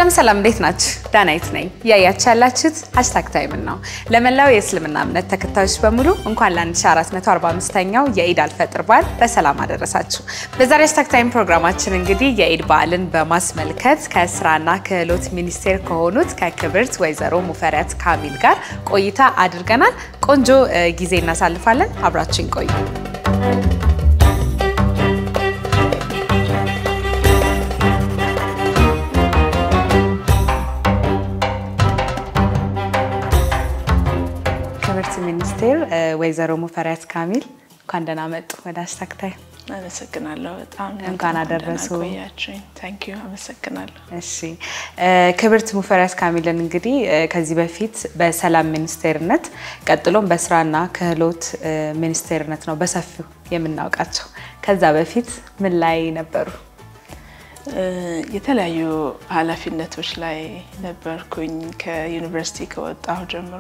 ሰላም ሰላም፣ እንዴት ናችሁ? ዳናይት ነኝ። እያያችሁ ያላችሁት ሀሽታግ ታይምን ነው። ለመላው የእስልምና እምነት ተከታዮች በሙሉ እንኳን ለ1445ኛው የኢድ አልፈጥር በዓል በሰላም አደረሳችሁ። በዛሬ ሀሽታግ ታይም ፕሮግራማችን እንግዲህ የኢድ በዓልን በማስመልከት ከስራና ክህሎት ሚኒስቴር ከሆኑት ከክብርት ወይዘሮ ሙፈሪያት ካሚል ጋር ቆይታ አድርገናል። ቆንጆ ጊዜ እናሳልፋለን። አብራችን ቆዩ። ክብርት ሚኒስቴር ወይዘሮ ሙፈሪያት ካሚል እንኳን ደህና መጡ ወደ ሀሽታግ ታይም። አመሰግናለሁ። በጣም እንኳን አደረሱ። ቆያችሁኝ። ታንክ ዩ አመሰግናለሁ። እሺ ክብርት ሙፈሪያት ካሚልን እንግዲህ ከዚህ በፊት በሰላም ሚኒስቴርነት ቀጥሎም በስራና ክህሎት ሚኒስቴርነት ነው በሰፊው የምናውቃቸው። ከዛ በፊት ምን ላይ ነበሩ? የተለያዩ ኃላፊነቶች ላይ ነበርኩኝ። ከዩኒቨርሲቲ ከወጣሁ ጀምሮ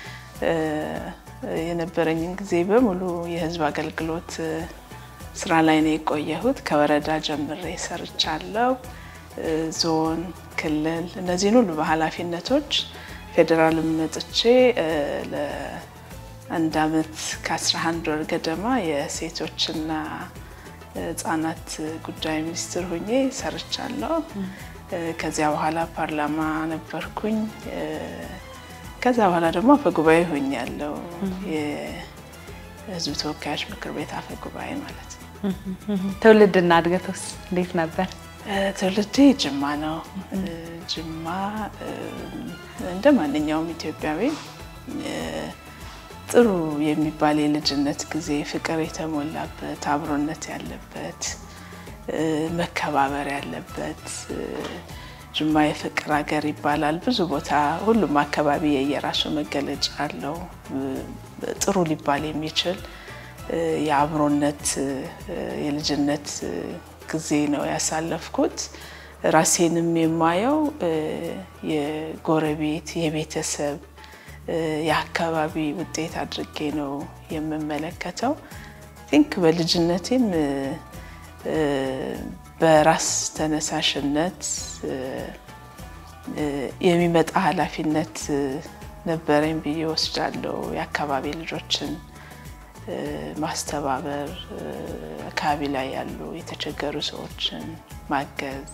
የነበረኝን ጊዜ በሙሉ የህዝብ አገልግሎት ስራ ላይ ነው የቆየሁት። ከወረዳ ጀምሬ ሰርቻለሁ። ዞን፣ ክልል እነዚህን ሁሉ በኃላፊነቶች ፌዴራልም መጥቼ ለአንድ አመት ከ11 ወር ገደማ የሴቶችና ህጻናት ጉዳይ ሚኒስትር ሁኜ ሰርቻለሁ። ከዚያ በኋላ ፓርላማ ነበርኩኝ። ከዛ በኋላ ደግሞ አፈጉባኤ ሆኛለሁ። የህዝብ ተወካዮች ምክር ቤት አፈጉባኤ ማለት ነው። ትውልድና እድገቶስ እንዴት ነበር? ትውልዴ ጅማ ነው። ጅማ እንደ ማንኛውም ኢትዮጵያዊ ጥሩ የሚባል የልጅነት ጊዜ ፍቅር የተሞላበት አብሮነት ያለበት መከባበር ያለበት ጅማ የፍቅር ሀገር ይባላል። ብዙ ቦታ ሁሉም አካባቢ የየራሱ መገለጫ አለው። ጥሩ ሊባል የሚችል የአብሮነት የልጅነት ጊዜ ነው ያሳለፍኩት። ራሴንም የማየው የጎረቤት የቤተሰብ የአካባቢ ውጤት አድርጌ ነው የምመለከተው። ቲንክ በልጅነቴም በራስ ተነሳሽነት የሚመጣ ኃላፊነት ነበረኝ ብዬ ወስዳለሁ። የአካባቢ ልጆችን ማስተባበር፣ አካባቢ ላይ ያሉ የተቸገሩ ሰዎችን ማገዝ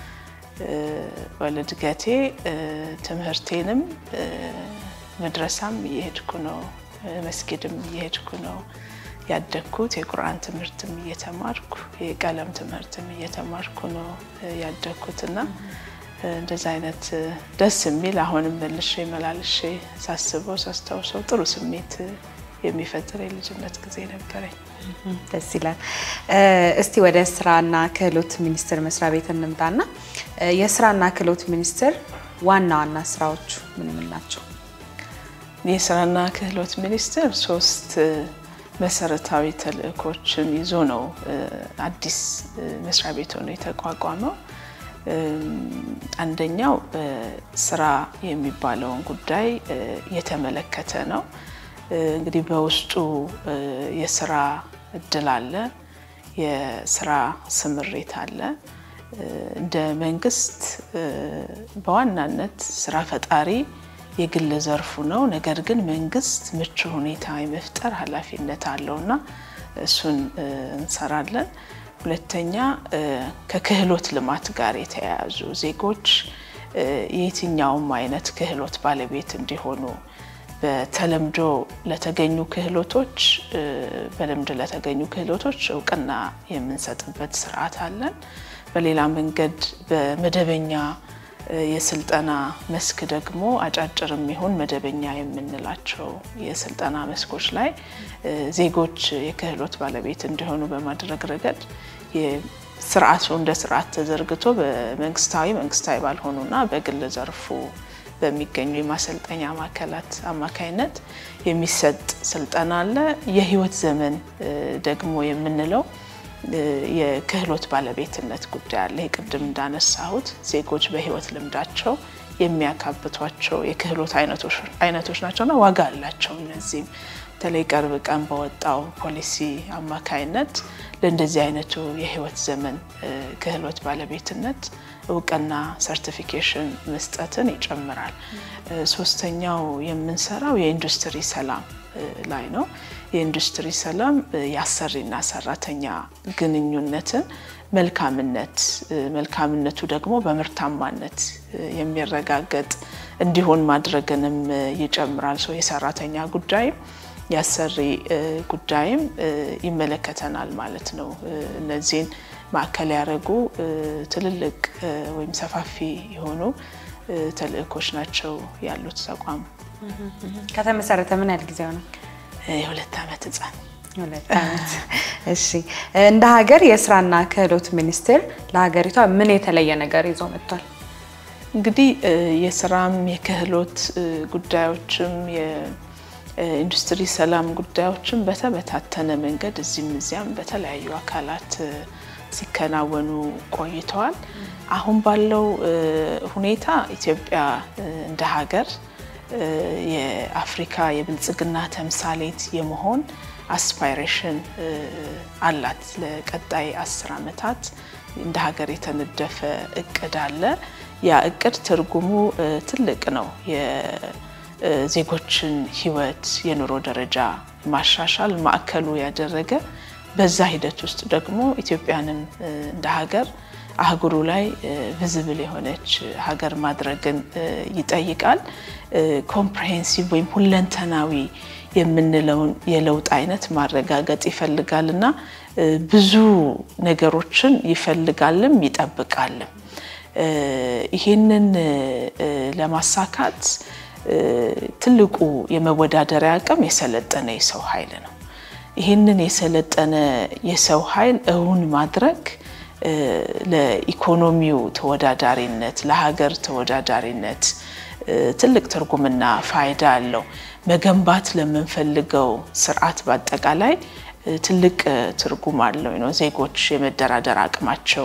በልድገቴ ትምህርቴንም መድረሳም እየሄድኩ ነው፣ መስጊድም እየሄድኩ ነው ያደግኩት። የቁርአን ትምህርትም እየተማርኩ የቀለም ትምህርትም እየተማርኩ ነው ያደግኩት እና እንደዚ አይነት ደስ የሚል አሁንም መልሼ መላልሼ ሳስበው ሳስታውሰው ጥሩ ስሜት የሚፈጥር የልጅነት ጊዜ ነበረኝ። ደስ ይላል። እስቲ ወደ ስራና ክህሎት ሚኒስቴር መስሪያ ቤት እንምጣና የስራና ክህሎት ሚኒስቴር ዋና ዋና ስራዎቹ ምን ምን ናቸው? የስራና ክህሎት ሚኒስቴር ሶስት መሰረታዊ ተልእኮችን ይዞ ነው አዲስ መስሪያ ቤት ሆኖ የተቋቋመው። አንደኛው ስራ የሚባለውን ጉዳይ የተመለከተ ነው። እንግዲህ በውስጡ የስራ እድል አለ፣ የስራ ስምሪት አለ። እንደ መንግስት በዋናነት ስራ ፈጣሪ የግል ዘርፉ ነው። ነገር ግን መንግስት ምቹ ሁኔታ የመፍጠር ኃላፊነት አለው እና እሱን እንሰራለን። ሁለተኛ ከክህሎት ልማት ጋር የተያያዙ ዜጎች የየትኛውም አይነት ክህሎት ባለቤት እንዲሆኑ በተለምዶ ለተገኙ ክህሎቶች በልምድ ለተገኙ ክህሎቶች እውቅና የምንሰጥበት ስርዓት አለን። በሌላ መንገድ በመደበኛ የስልጠና መስክ ደግሞ አጫጭር የሚሆን መደበኛ የምንላቸው የስልጠና መስኮች ላይ ዜጎች የክህሎት ባለቤት እንዲሆኑ በማድረግ ረገድ ስርዓቱ እንደ ስርዓት ተዘርግቶ በመንግስታዊ መንግስታዊ ባልሆኑና በግል ዘርፉ በሚገኙ የማሰልጠኛ ማዕከላት አማካይነት የሚሰጥ ስልጠና አለ። የህይወት ዘመን ደግሞ የምንለው የክህሎት ባለቤትነት ጉዳይ አለ። ቅድም እንዳነሳሁት ዜጎች በህይወት ልምዳቸው የሚያካብቷቸው የክህሎት አይነቶች ናቸውና ዋጋ አላቸው። እነዚህም በተለይ ቅርብ ቀን በወጣው ፖሊሲ አማካይነት ለእንደዚህ አይነቱ የህይወት ዘመን ክህሎት ባለቤትነት እውቅና ሰርቲፊኬሽን መስጠትን ይጨምራል። ሶስተኛው የምንሰራው የኢንዱስትሪ ሰላም ላይ ነው። የኢንዱስትሪ ሰላም የአሰሪና ሰራተኛ ግንኙነትን መልካምነት መልካምነቱ ደግሞ በምርታማነት የሚረጋገጥ እንዲሆን ማድረግንም ይጨምራል። ሰው የሰራተኛ ጉዳይም የአሰሪ ጉዳይም ይመለከተናል ማለት ነው። እነዚህን ማዕከል ያደረጉ ትልልቅ ወይም ሰፋፊ የሆኑ ተልእኮች ናቸው ያሉት ተቋም። ከተመሰረተ ምን ያህል ጊዜው ነው? የሁለት ዓመት ህፃን ሁለት ዓመት። እሺ፣ እንደ ሀገር የስራና ክህሎት ሚኒስቴር ለሀገሪቷ ምን የተለየ ነገር ይዞ መጥቷል? እንግዲህ የስራም የክህሎት ጉዳዮችም የኢንዱስትሪ ሰላም ጉዳዮችም በተበታተነ መንገድ እዚህም እዚያም በተለያዩ አካላት ሲከናወኑ ቆይተዋል። አሁን ባለው ሁኔታ ኢትዮጵያ እንደ ሀገር የአፍሪካ የብልጽግና ተምሳሌት የመሆን አስፓይሬሽን አላት። ለቀጣይ አስር ዓመታት እንደ ሀገር የተነደፈ እቅድ አለ። ያ እቅድ ትርጉሙ ትልቅ ነው። የዜጎችን ሕይወት የኑሮ ደረጃ ማሻሻል ማዕከሉ ያደረገ በዛ ሂደት ውስጥ ደግሞ ኢትዮጵያንም እንደ ሀገር አህጉሩ ላይ ቪዝብል የሆነች ሀገር ማድረግን ይጠይቃል። ኮምፕሬሄንሲቭ ወይም ሁለንተናዊ የምንለውን የለውጥ አይነት ማረጋገጥ ይፈልጋል እና ብዙ ነገሮችን ይፈልጋልም ይጠብቃልም። ይህንን ለማሳካት ትልቁ የመወዳደሪያ አቅም የሰለጠነ የሰው ኃይል ነው። ይህንን የሰለጠነ የሰው ኃይል እውን ማድረግ ለኢኮኖሚው ተወዳዳሪነት፣ ለሀገር ተወዳዳሪነት ትልቅ ትርጉምና ፋይዳ አለው። መገንባት ለምንፈልገው ስርዓት በአጠቃላይ ትልቅ ትርጉም አለው ነው። ዜጎች የመደራደር አቅማቸው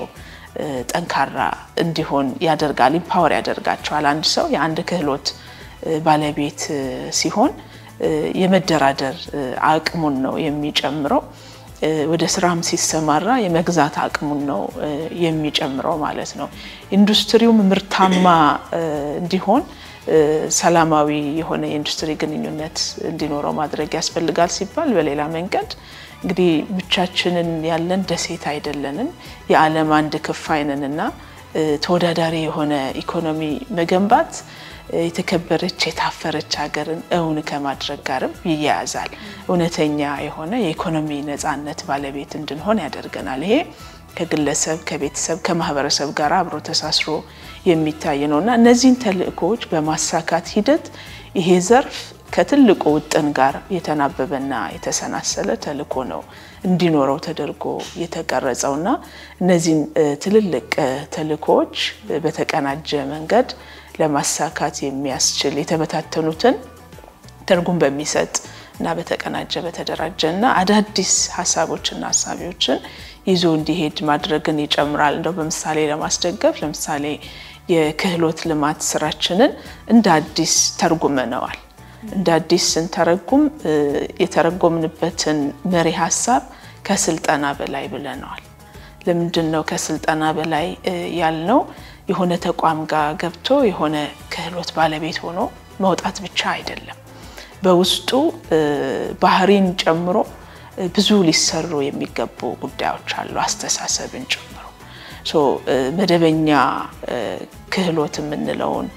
ጠንካራ እንዲሆን ያደርጋል፣ ኢምፓወር ያደርጋቸዋል። አንድ ሰው የአንድ ክህሎት ባለቤት ሲሆን የመደራደር አቅሙን ነው የሚጨምረው። ወደ ስራም ሲሰማራ የመግዛት አቅሙን ነው የሚጨምረው ማለት ነው። ኢንዱስትሪውም ምርታማ እንዲሆን ሰላማዊ የሆነ የኢንዱስትሪ ግንኙነት እንዲኖረው ማድረግ ያስፈልጋል ሲባል በሌላ መንገድ እንግዲህ ብቻችንን ያለን ደሴት አይደለንም። የዓለም አንድ ክፋይ ነንና ተወዳዳሪ የሆነ ኢኮኖሚ መገንባት የተከበረች የታፈረች ሀገርን እውን ከማድረግ ጋርም ይያያዛል። እውነተኛ የሆነ የኢኮኖሚ ነፃነት ባለቤት እንድንሆን ያደርገናል። ይሄ ከግለሰብ ከቤተሰብ፣ ከማህበረሰብ ጋር አብሮ ተሳስሮ የሚታይ ነው እና እነዚህን ተልእኮዎች በማሳካት ሂደት ይሄ ዘርፍ ከትልቁ ውጥን ጋር የተናበበና የተሰናሰለ ተልእኮ ነው እንዲኖረው ተደርጎ የተቀረጸውና እነዚህን ትልልቅ ተልእኮዎች በተቀናጀ መንገድ ለማሳካት የሚያስችል የተበታተኑትን ትርጉም በሚሰጥ እና በተቀናጀ በተደራጀ እና አዳዲስ ሀሳቦችና ሀሳቢዎችን ይዞ እንዲሄድ ማድረግን ይጨምራል። እንደው በምሳሌ ለማስደገፍ ለምሳሌ የክህሎት ልማት ስራችንን እንደ አዲስ ተርጉመነዋል። እንደ አዲስ ስንተረጉም የተረጎምንበትን መሪ ሀሳብ ከስልጠና በላይ ብለነዋል። ለምንድን ነው ከስልጠና በላይ ያልነው? የሆነ ተቋም ጋር ገብቶ የሆነ ክህሎት ባለቤት ሆኖ መውጣት ብቻ አይደለም። በውስጡ ባህሪን ጨምሮ ብዙ ሊሰሩ የሚገቡ ጉዳዮች አሉ፣ አስተሳሰብን ጨምሮ መደበኛ ክህሎት የምንለውን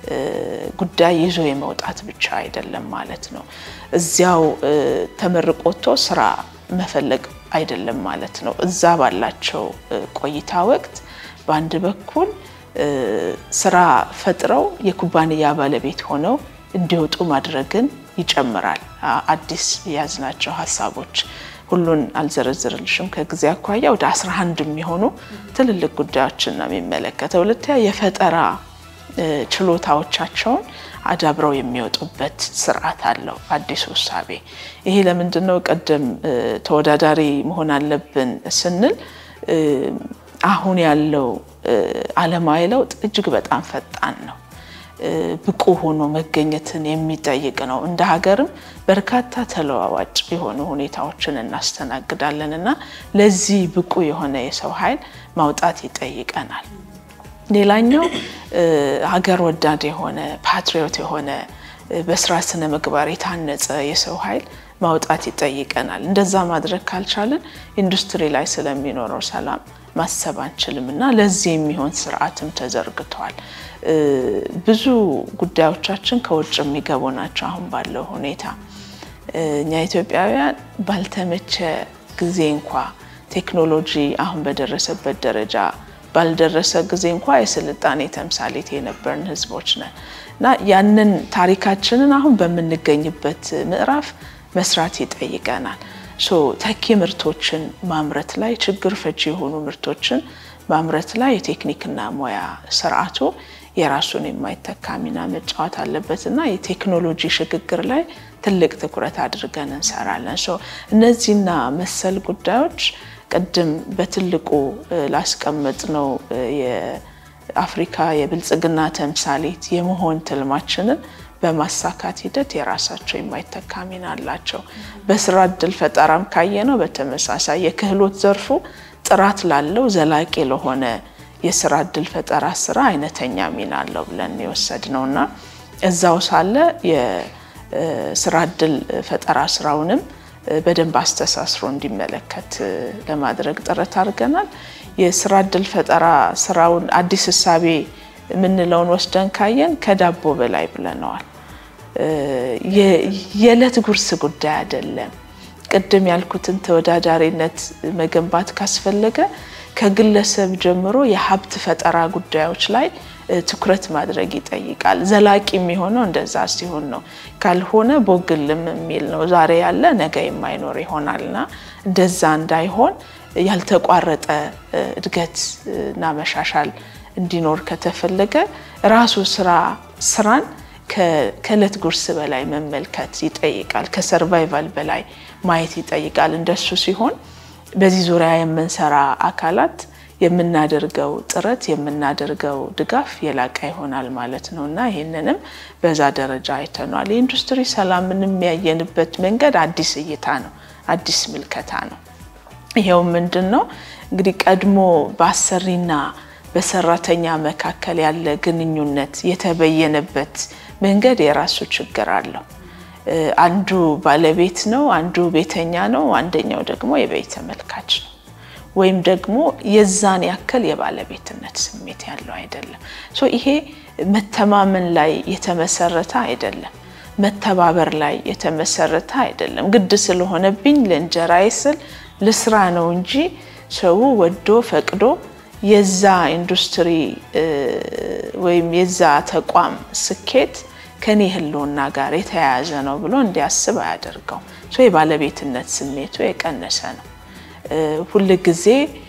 ጉዳይ ይዞ የመውጣት ብቻ አይደለም ማለት ነው። እዚያው ተመርቆ ወጥቶ ስራ መፈለግ አይደለም ማለት ነው። እዛ ባላቸው ቆይታ ወቅት በአንድ በኩል ስራ ፈጥረው የኩባንያ ባለቤት ሆነው እንዲወጡ ማድረግን ይጨምራል። አዲስ የያዝናቸው ሀሳቦች ሁሉን አልዘረዝርልሽም ከጊዜ አኳያ ወደ 11 የሚሆኑ ትልልቅ ጉዳዮችን ነው የሚመለከተው። ሁለተኛ የፈጠራ ችሎታዎቻቸውን አዳብረው የሚወጡበት ስርዓት አለው አዲሱ እሳቤ። ይሄ ለምንድን ነው ቀደም ተወዳዳሪ መሆን አለብን ስንል አሁን ያለው ዓለማዊ ለውጥ እጅግ በጣም ፈጣን ነው። ብቁ ሆኖ መገኘትን የሚጠይቅ ነው። እንደ ሀገርም በርካታ ተለዋዋጭ የሆኑ ሁኔታዎችን እናስተናግዳለን እና ለዚህ ብቁ የሆነ የሰው ኃይል ማውጣት ይጠይቀናል። ሌላኛው ሀገር ወዳድ የሆነ ፓትሪዮት የሆነ በስራ ስነ ምግባር የታነጸ የሰው ኃይል ማውጣት ይጠይቀናል። እንደዛ ማድረግ ካልቻልን ኢንዱስትሪ ላይ ስለሚኖረው ሰላም ማሰብ አንችልም እና ለዚህ የሚሆን ስርዓትም ተዘርግተዋል። ብዙ ጉዳዮቻችን ከውጭ የሚገቡ ናቸው። አሁን ባለው ሁኔታ እኛ ኢትዮጵያውያን ባልተመቸ ጊዜ እንኳ ቴክኖሎጂ አሁን በደረሰበት ደረጃ ባልደረሰ ጊዜ እንኳ የስልጣኔ ተምሳሌት የነበርን ህዝቦች ነን እና ያንን ታሪካችንን አሁን በምንገኝበት ምዕራፍ መስራት ይጠይቀናል። ሶ ተኪ ምርቶችን ማምረት ላይ ችግር ፈቺ የሆኑ ምርቶችን ማምረት ላይ የቴክኒክና ሙያ ስርዓቱ የራሱን የማይተካ ሚና መጫወት አለበት እና የቴክኖሎጂ ሽግግር ላይ ትልቅ ትኩረት አድርገን እንሰራለን። ሶ እነዚህና መሰል ጉዳዮች ቅድም በትልቁ ላስቀመጥ ነው የአፍሪካ የብልጽግና ተምሳሌት የመሆን ትልማችንን በማሳካት ሂደት የራሳቸው የማይተካ ሚና አላቸው። በስራ እድል ፈጠራም ካየነው በተመሳሳይ የክህሎት ዘርፉ ጥራት ላለው ዘላቂ ለሆነ የስራ እድል ፈጠራ ስራ አይነተኛ ሚና አለው ብለን የወሰድ ነው እና እዛው ሳለ የስራ እድል ፈጠራ ስራውንም በደንብ አስተሳስሮ እንዲመለከት ለማድረግ ጥረት አድርገናል። የስራ እድል ፈጠራ ስራውን አዲስ እሳቤ የምንለውን ወስደን ካየን ከዳቦ በላይ ብለነዋል። የዕለት ጉርስ ጉዳይ አይደለም። ቅድም ያልኩትን ተወዳዳሪነት መገንባት ካስፈለገ ከግለሰብ ጀምሮ የሀብት ፈጠራ ጉዳዮች ላይ ትኩረት ማድረግ ይጠይቃል። ዘላቂ የሚሆነው እንደዛ ሲሆን ነው። ካልሆነ ቦግልም የሚል ነው። ዛሬ ያለ ነገ የማይኖር ይሆናልና እንደዛ እንዳይሆን ያልተቋረጠ እድገት እና መሻሻል እንዲኖር ከተፈለገ ራሱ ስራ ስራን ከእለት ጉርስ በላይ መመልከት ይጠይቃል። ከሰርቫይቫል በላይ ማየት ይጠይቃል። እንደሱ ሲሆን በዚህ ዙሪያ የምንሰራ አካላት የምናደርገው ጥረት የምናደርገው ድጋፍ የላቀ ይሆናል ማለት ነው እና ይህንንም በዛ ደረጃ አይተኗል። የኢንዱስትሪ ሰላምን የሚያየንበት መንገድ አዲስ እይታ ነው፣ አዲስ ምልከታ ነው። ይኸው ምንድን ነው እንግዲህ ቀድሞ በአሰሪና በሰራተኛ መካከል ያለ ግንኙነት የተበየነበት መንገድ የራሱ ችግር አለው። አንዱ ባለቤት ነው፣ አንዱ ቤተኛ ነው፣ አንደኛው ደግሞ የበይ ተመልካች ነው። ወይም ደግሞ የዛን ያክል የባለቤትነት ስሜት ያለው አይደለም። ሶ ይሄ መተማመን ላይ የተመሰረተ አይደለም። መተባበር ላይ የተመሰረተ አይደለም። ግድ ስለሆነብኝ ለእንጀራዬ ስል ልስራ ነው እንጂ ሰው ወዶ ፈቅዶ የዛ ኢንዱስትሪ ወይም የዛ ተቋም ስኬት ከኔ ሕልውና ጋር የተያያዘ ነው ብሎ እንዲያስብ አያደርገው። የባለቤትነት ስሜቱ የቀነሰ ነው። ሁል ጊዜ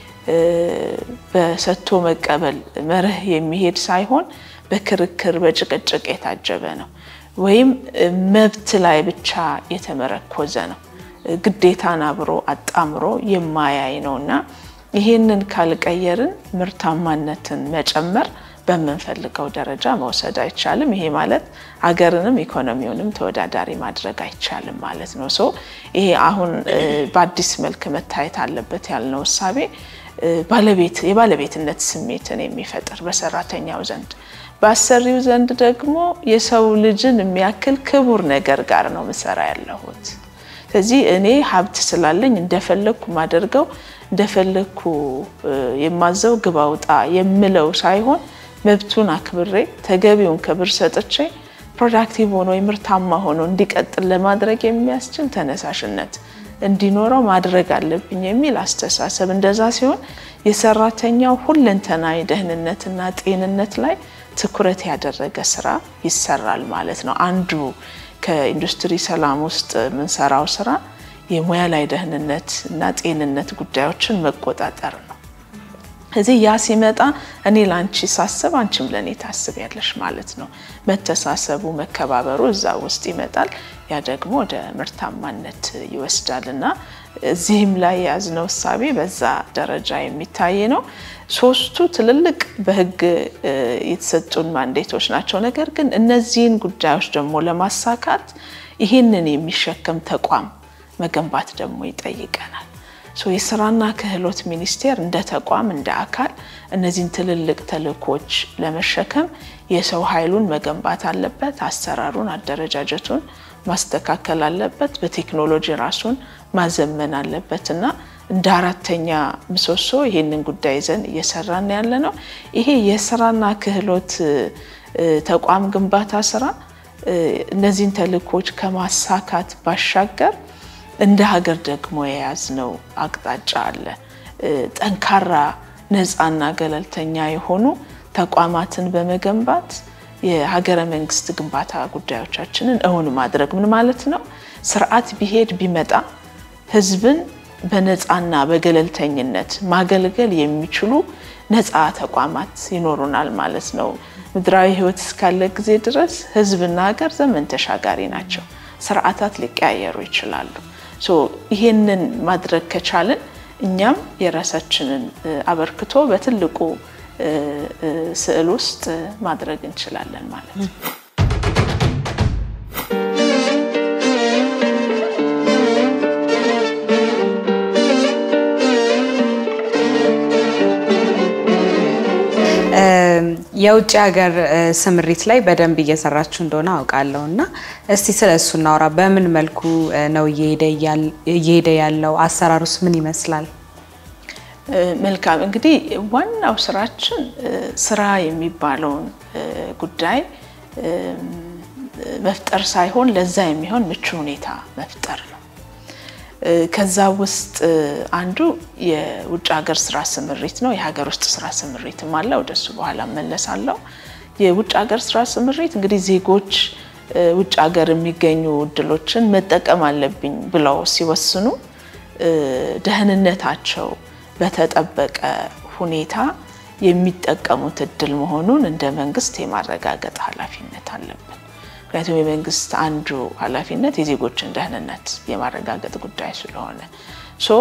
በሰጥቶ መቀበል መርህ የሚሄድ ሳይሆን በክርክር በጭቅጭቅ የታጀበ ነው። ወይም መብት ላይ ብቻ የተመረኮዘ ነው። ግዴታን አብሮ አጣምሮ የማያይ ነው እና ይሄንን ካልቀየርን ምርታማነትን መጨመር በምንፈልገው ደረጃ መውሰድ አይቻልም። ይሄ ማለት ሀገርንም ኢኮኖሚውንም ተወዳዳሪ ማድረግ አይቻልም ማለት ነው። ሶ ይሄ አሁን በአዲስ መልክ መታየት አለበት ያልነው እሳቤ ባለቤት የባለቤትነት ስሜትን የሚፈጥር በሰራተኛው ዘንድ፣ በአሰሪው ዘንድ ደግሞ የሰው ልጅን የሚያክል ክቡር ነገር ጋር ነው ምሰራ ያለሁት። ስለዚህ እኔ ሀብት ስላለኝ እንደፈለግኩ ማደርገው እንደፈለግኩ የማዘው ግባ ውጣ የምለው ሳይሆን መብቱን አክብሬ ተገቢውን ክብር ሰጥቼ ፕሮዳክቲቭ ሆኖ ምርታማ ሆኖ እንዲቀጥል ለማድረግ የሚያስችል ተነሳሽነት እንዲኖረው ማድረግ አለብኝ የሚል አስተሳሰብ። እንደዛ ሲሆን የሰራተኛው ሁለንተናዊ ደህንነትና ጤንነት ላይ ትኩረት ያደረገ ስራ ይሰራል ማለት ነው። አንዱ ከኢንዱስትሪ ሰላም ውስጥ የምንሰራው ስራ የሙያ ላይ ደህንነት እና ጤንነት ጉዳዮችን መቆጣጠር ነው። እዚህ ያ ሲመጣ እኔ ለአንቺ ሳስብ አንቺም ለእኔ ታስቢያለሽ ማለት ነው። መተሳሰቡ፣ መከባበሩ እዛ ውስጥ ይመጣል። ያ ደግሞ ወደ ምርታማነት ይወስዳል እና እዚህም ላይ የያዝነው እሳቤ በዛ ደረጃ የሚታይ ነው። ሶስቱ ትልልቅ በህግ የተሰጡን ማንዴቶች ናቸው። ነገር ግን እነዚህን ጉዳዮች ደግሞ ለማሳካት ይህንን የሚሸከም ተቋም መገንባት ደግሞ ይጠይቀናል። የስራና ክህሎት ሚኒስቴር እንደ ተቋም እንደ አካል እነዚህን ትልልቅ ተልእኮች ለመሸከም የሰው ኃይሉን መገንባት አለበት። አሰራሩን፣ አደረጃጀቱን ማስተካከል አለበት። በቴክኖሎጂ ራሱን ማዘመን አለበት እና እንደ አራተኛ ምሰሶ ይህንን ጉዳይ ይዘን እየሰራን ያለ ነው። ይሄ የስራና ክህሎት ተቋም ግንባታ ስራ እነዚህን ተልእኮች ከማሳካት ባሻገር እንደ ሀገር ደግሞ የያዝነው አቅጣጫ አለ። ጠንካራ ነፃና ገለልተኛ የሆኑ ተቋማትን በመገንባት የሀገረ መንግስት ግንባታ ጉዳዮቻችንን እውን ማድረግ ምን ማለት ነው? ስርዓት ቢሄድ ቢመጣ ህዝብን በነፃና በገለልተኝነት ማገልገል የሚችሉ ነፃ ተቋማት ይኖሩናል ማለት ነው። ምድራዊ ህይወት እስካለ ጊዜ ድረስ ህዝብና ሀገር ዘመን ተሻጋሪ ናቸው። ስርዓታት ሊቀያየሩ ይችላሉ። ይሄንን ማድረግ ከቻልን እኛም የራሳችንን አበርክቶ በትልቁ ስዕል ውስጥ ማድረግ እንችላለን ማለት ነው። የውጭ ሀገር ስምሪት ላይ በደንብ እየሰራችሁ እንደሆነ አውቃለሁ እና እስቲ ስለ እሱ እናውራ። በምን መልኩ ነው እየሄደ ያለው? አሰራሩስ ምን ይመስላል? መልካም እንግዲህ ዋናው ስራችን ስራ የሚባለውን ጉዳይ መፍጠር ሳይሆን ለዛ የሚሆን ምቹ ሁኔታ መፍጠር ነው። ከዛ ውስጥ አንዱ የውጭ ሀገር ስራ ስምሪት ነው። የሀገር ውስጥ ስራ ስምሪትም አለ። ወደሱ በኋላ መለሳለሁ። የውጭ ሀገር ስራ ስምሪት እንግዲህ ዜጎች ውጭ ሀገር የሚገኙ እድሎችን መጠቀም አለብኝ ብለው ሲወስኑ ደህንነታቸው በተጠበቀ ሁኔታ የሚጠቀሙት እድል መሆኑን እንደ መንግስት የማረጋገጥ ኃላፊነት አለብን። ምክንያቱም የመንግስት አንዱ ኃላፊነት የዜጎችን ደህንነት የማረጋገጥ ጉዳይ ስለሆነ ሶ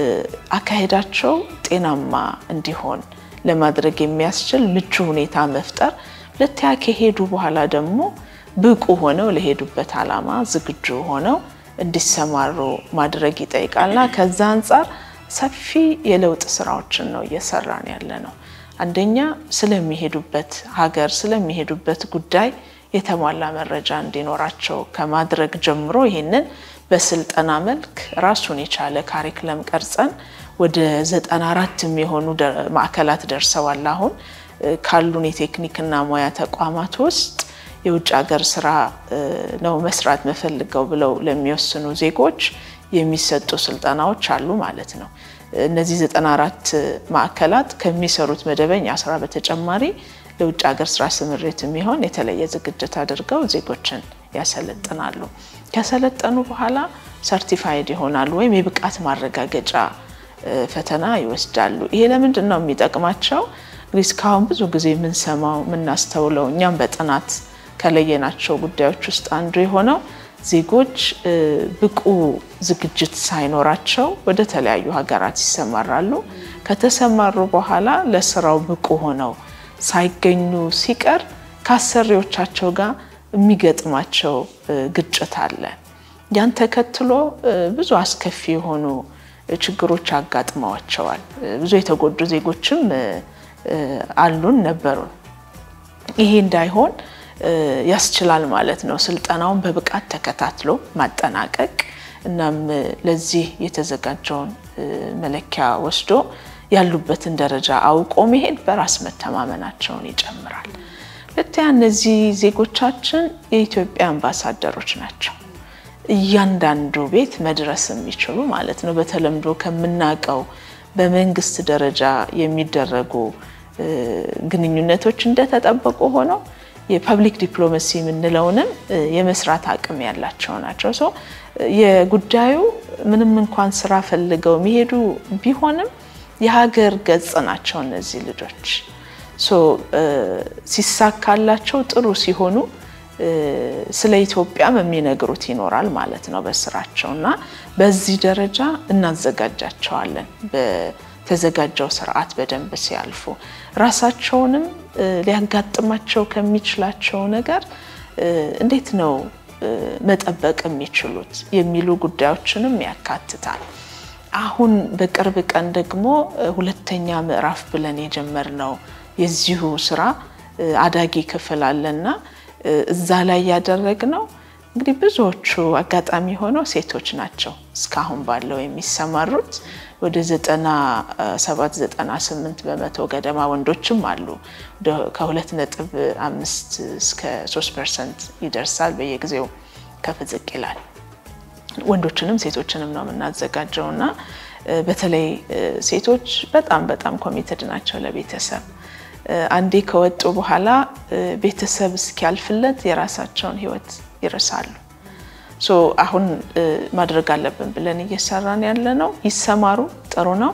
አካሄዳቸው ጤናማ እንዲሆን ለማድረግ የሚያስችል ምቹ ሁኔታ መፍጠር፣ ሁለተኛ ከሄዱ በኋላ ደግሞ ብቁ ሆነው ለሄዱበት ዓላማ ዝግጁ ሆነው እንዲሰማሩ ማድረግ ይጠይቃልና ከዛ አንጻር ሰፊ የለውጥ ስራዎችን ነው እየሰራን ያለ ነው። አንደኛ ስለሚሄዱበት ሀገር ስለሚሄዱበት ጉዳይ የተሟላ መረጃ እንዲኖራቸው ከማድረግ ጀምሮ ይህንን በስልጠና መልክ ራሱን የቻለ ካሪክለም ቀርጸን ወደ 94 የሚሆኑ ማዕከላት ደርሰዋል። አሁን ካሉን የቴክኒክና ሙያ ተቋማት ውስጥ የውጭ ሀገር ስራ ነው መስራት መፈልገው ብለው ለሚወስኑ ዜጎች የሚሰጡ ስልጠናዎች አሉ ማለት ነው። እነዚህ 94 ማዕከላት ከሚሰሩት መደበኛ ስራ በተጨማሪ ለውጭ ሀገር ስራ ስምሪት የሚሆን የተለየ ዝግጅት አድርገው ዜጎችን ያሰለጥናሉ። ከሰለጠኑ በኋላ ሰርቲፋይድ ይሆናሉ ወይም የብቃት ማረጋገጫ ፈተና ይወስዳሉ። ይሄ ለምንድን ነው የሚጠቅማቸው? እንግዲህ እስካሁን ብዙ ጊዜ የምንሰማው የምናስተውለው እኛም በጥናት ከለየናቸው ጉዳዮች ውስጥ አንዱ የሆነው ዜጎች ብቁ ዝግጅት ሳይኖራቸው ወደ ተለያዩ ሀገራት ይሰማራሉ። ከተሰማሩ በኋላ ለስራው ብቁ ሆነው ሳይገኙ ሲቀር ከአሰሪዎቻቸው ጋር የሚገጥማቸው ግጭት አለ። ያን ተከትሎ ብዙ አስከፊ የሆኑ ችግሮች አጋጥመዋቸዋል። ብዙ የተጎዱ ዜጎችም አሉን ነበሩን። ይሄ እንዳይሆን ያስችላል ማለት ነው። ስልጠናውን በብቃት ተከታትሎ ማጠናቀቅ እናም ለዚህ የተዘጋጀውን መለኪያ ወስዶ ያሉበትን ደረጃ አውቆ መሄድ በራስ መተማመናቸውን ይጨምራል። ሁለተኛ እነዚህ ዜጎቻችን የኢትዮጵያ አምባሳደሮች ናቸው። እያንዳንዱ ቤት መድረስ የሚችሉ ማለት ነው። በተለምዶ ከምናውቀው በመንግስት ደረጃ የሚደረጉ ግንኙነቶች እንደተጠበቁ ሆነው የፐብሊክ ዲፕሎማሲ የምንለውንም የመስራት አቅም ያላቸው ናቸው። ሶ የጉዳዩ ምንም እንኳን ስራ ፈልገው የሚሄዱ ቢሆንም የሀገር ገጽ ናቸው እነዚህ ልጆች። ሶ ሲሳካላቸው ጥሩ ሲሆኑ ስለ ኢትዮጵያም የሚነግሩት ይኖራል ማለት ነው በስራቸው እና በዚህ ደረጃ እናዘጋጃቸዋለን። በተዘጋጀው ስርዓት በደንብ ሲያልፉ ራሳቸውንም ሊያጋጥማቸው ከሚችላቸው ነገር እንዴት ነው መጠበቅ የሚችሉት የሚሉ ጉዳዮችንም ያካትታል። አሁን በቅርብ ቀን ደግሞ ሁለተኛ ምዕራፍ ብለን የጀመርነው የዚሁ ስራ አዳጊ ክፍል አለና እዛ ላይ ያደረግነው እንግዲህ ብዙዎቹ አጋጣሚ ሆነው ሴቶች ናቸው እስካሁን ባለው የሚሰማሩት ወደ 97 98 በመቶ ገደማ ወንዶችም አሉ። ከሁለት ነጥብ አምስት እስከ 3 ፐርሰንት ይደርሳል። በየጊዜው ከፍ ዝቅ ይላል። ወንዶችንም ሴቶችንም ነው የምናዘጋጀው እና በተለይ ሴቶች በጣም በጣም ኮሚትድ ናቸው ለቤተሰብ አንዴ ከወጡ በኋላ ቤተሰብ እስኪያልፍለት የራሳቸውን ሕይወት ይረሳሉ። ሶ አሁን ማድረግ አለብን ብለን እየሰራን ያለ ነው። ይሰማሩ፣ ጥሩ ነው።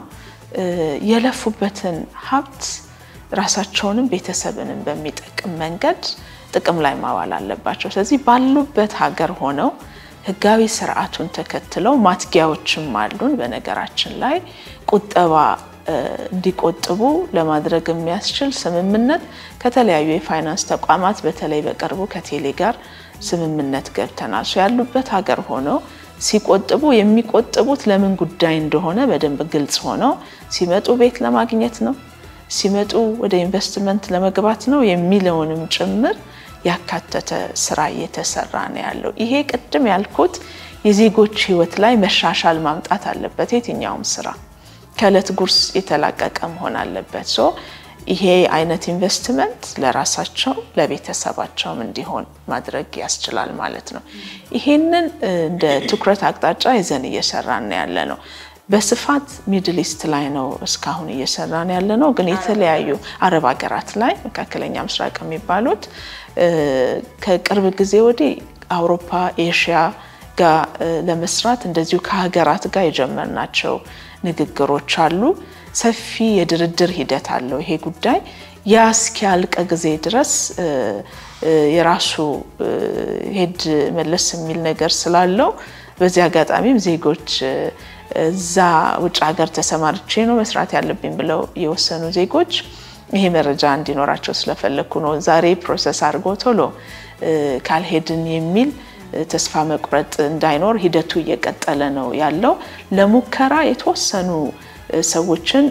የለፉበትን ሀብት ራሳቸውንም ቤተሰብንም በሚጠቅም መንገድ ጥቅም ላይ ማዋል አለባቸው። ስለዚህ ባሉበት ሀገር ሆነው ህጋዊ ስርዓቱን ተከትለው ማትጊያዎችም አሉን። በነገራችን ላይ ቁጠባ እንዲቆጥቡ ለማድረግ የሚያስችል ስምምነት ከተለያዩ የፋይናንስ ተቋማት በተለይ በቅርቡ ከቴሌ ጋር ስምምነት ገብተናል። ሶ ያሉበት ሀገር ሆነው ሲቆጥቡ የሚቆጥቡት ለምን ጉዳይ እንደሆነ በደንብ ግልጽ ሆነው ሲመጡ ቤት ለማግኘት ነው፣ ሲመጡ ወደ ኢንቨስትመንት ለመግባት ነው የሚለውንም ጭምር ያካተተ ስራ እየተሰራ ነው ያለው። ይሄ ቅድም ያልኩት የዜጎች ህይወት ላይ መሻሻል ማምጣት አለበት። የትኛውም ስራ ከእለት ጉርስ የተላቀቀ መሆን አለበት። ሶ ይሄ አይነት ኢንቨስትመንት ለራሳቸው ለቤተሰባቸውም እንዲሆን ማድረግ ያስችላል ማለት ነው። ይሄንን እንደ ትኩረት አቅጣጫ ይዘን እየሰራን ያለ ነው። በስፋት ሚድል ኢስት ላይ ነው እስካሁን እየሰራን ያለ ነው። ግን የተለያዩ አረብ ሀገራት ላይ መካከለኛ ምስራቅ የሚባሉት ከቅርብ ጊዜ ወዲህ አውሮፓ፣ ኤሽያ ጋር ለመስራት እንደዚሁ ከሀገራት ጋር የጀመርናቸው ንግግሮች አሉ። ሰፊ የድርድር ሂደት አለው ይሄ ጉዳይ ያ እስኪያልቅ ጊዜ ድረስ የራሱ ሄድ መለስ የሚል ነገር ስላለው በዚህ አጋጣሚም ዜጎች እዛ ውጭ ሀገር ተሰማርቼ ነው መስራት ያለብኝ ብለው የወሰኑ ዜጎች ይሄ መረጃ እንዲኖራቸው ስለፈለግኩ ነው። ዛሬ ፕሮሰስ አድርጎ ቶሎ ካልሄድን የሚል ተስፋ መቁረጥ እንዳይኖር ሂደቱ እየቀጠለ ነው ያለው። ለሙከራ የተወሰኑ ሰዎችን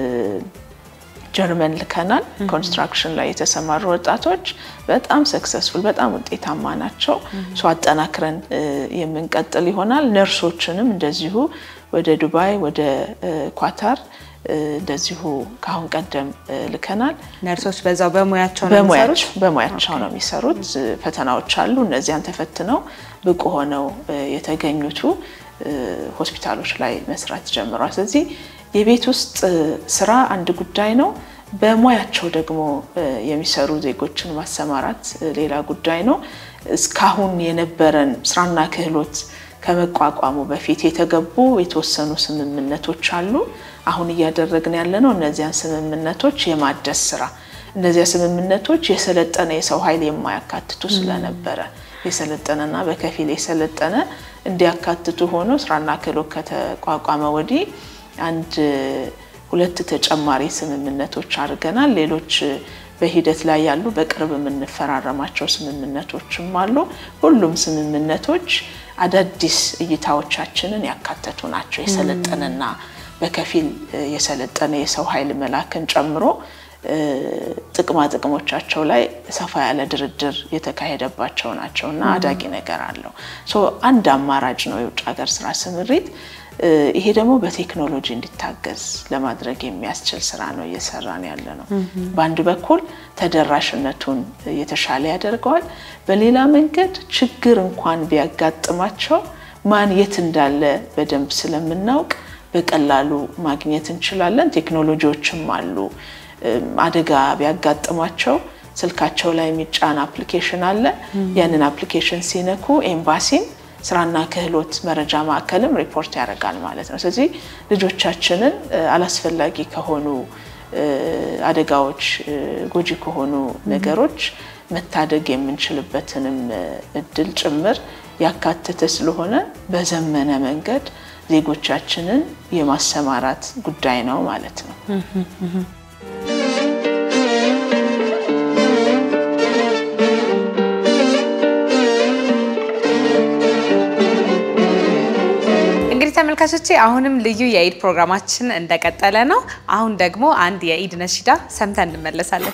ጀርመን ልከናል። ኮንስትራክሽን ላይ የተሰማሩ ወጣቶች በጣም ሰክሰስፉል፣ በጣም ውጤታማ ናቸው። ሶ አጠናክረን የምንቀጥል ይሆናል። ነርሶችንም እንደዚሁ ወደ ዱባይ፣ ወደ ኳታር እንደዚሁ ከአሁን ቀደም ልከናል። ነርሶች በዛው በሙያቸው ነው የሚሰሩት? በሙያቸው ነው የሚሰሩት። ፈተናዎች አሉ። እነዚያን ተፈትነው ብቁ ሆነው የተገኙቱ ሆስፒታሎች ላይ መስራት ጀምሯል። ስለዚህ የቤት ውስጥ ስራ አንድ ጉዳይ ነው። በሙያቸው ደግሞ የሚሰሩ ዜጎችን ማሰማራት ሌላ ጉዳይ ነው። እስካሁን የነበረን ስራና ክህሎት ከመቋቋሙ በፊት የተገቡ የተወሰኑ ስምምነቶች አሉ። አሁን እያደረግን ያለ ነው እነዚያን ስምምነቶች የማደስ ስራ። እነዚያ ስምምነቶች የሰለጠነ የሰው ኃይል የማያካትቱ ስለነበረ የሰለጠነና በከፊል የሰለጠነ እንዲያካትቱ ሆኖ ስራና ክህሎት ከተቋቋመ ወዲህ አንድ ሁለት ተጨማሪ ስምምነቶች አድርገናል። ሌሎች በሂደት ላይ ያሉ በቅርብ የምንፈራረማቸው ስምምነቶችም አሉ። ሁሉም ስምምነቶች አዳዲስ እይታዎቻችንን ያካተቱ ናቸው። የሰለጠነና በከፊል የሰለጠነ የሰው ኃይል መላክን ጨምሮ ጥቅማ ጥቅሞቻቸው ላይ ሰፋ ያለ ድርድር የተካሄደባቸው ናቸው እና አዳጊ ነገር አለው። አንድ አማራጭ ነው የውጭ ሀገር ስራ ስምሪት። ይሄ ደግሞ በቴክኖሎጂ እንዲታገዝ ለማድረግ የሚያስችል ስራ ነው እየሰራን ያለ ነው። በአንድ በኩል ተደራሽነቱን የተሻለ ያደርገዋል። በሌላ መንገድ ችግር እንኳን ቢያጋጥማቸው ማን የት እንዳለ በደንብ ስለምናውቅ በቀላሉ ማግኘት እንችላለን። ቴክኖሎጂዎችም አሉ። አደጋ ቢያጋጥሟቸው ስልካቸው ላይ የሚጫን አፕሊኬሽን አለ። ያንን አፕሊኬሽን ሲነኩ ኤምባሲን ስራና ክህሎት መረጃ ማዕከልም ሪፖርት ያደርጋል ማለት ነው። ስለዚህ ልጆቻችንን አላስፈላጊ ከሆኑ አደጋዎች፣ ጎጂ ከሆኑ ነገሮች መታደግ የምንችልበትንም እድል ጭምር ያካተተ ስለሆነ በዘመነ መንገድ ዜጎቻችንን የማሰማራት ጉዳይ ነው ማለት ነው። እንግዲህ ተመልካቾቼ አሁንም ልዩ የኢድ ፕሮግራማችን እንደቀጠለ ነው። አሁን ደግሞ አንድ የኢድ ነሺዳ ሰምተን እንመለሳለን።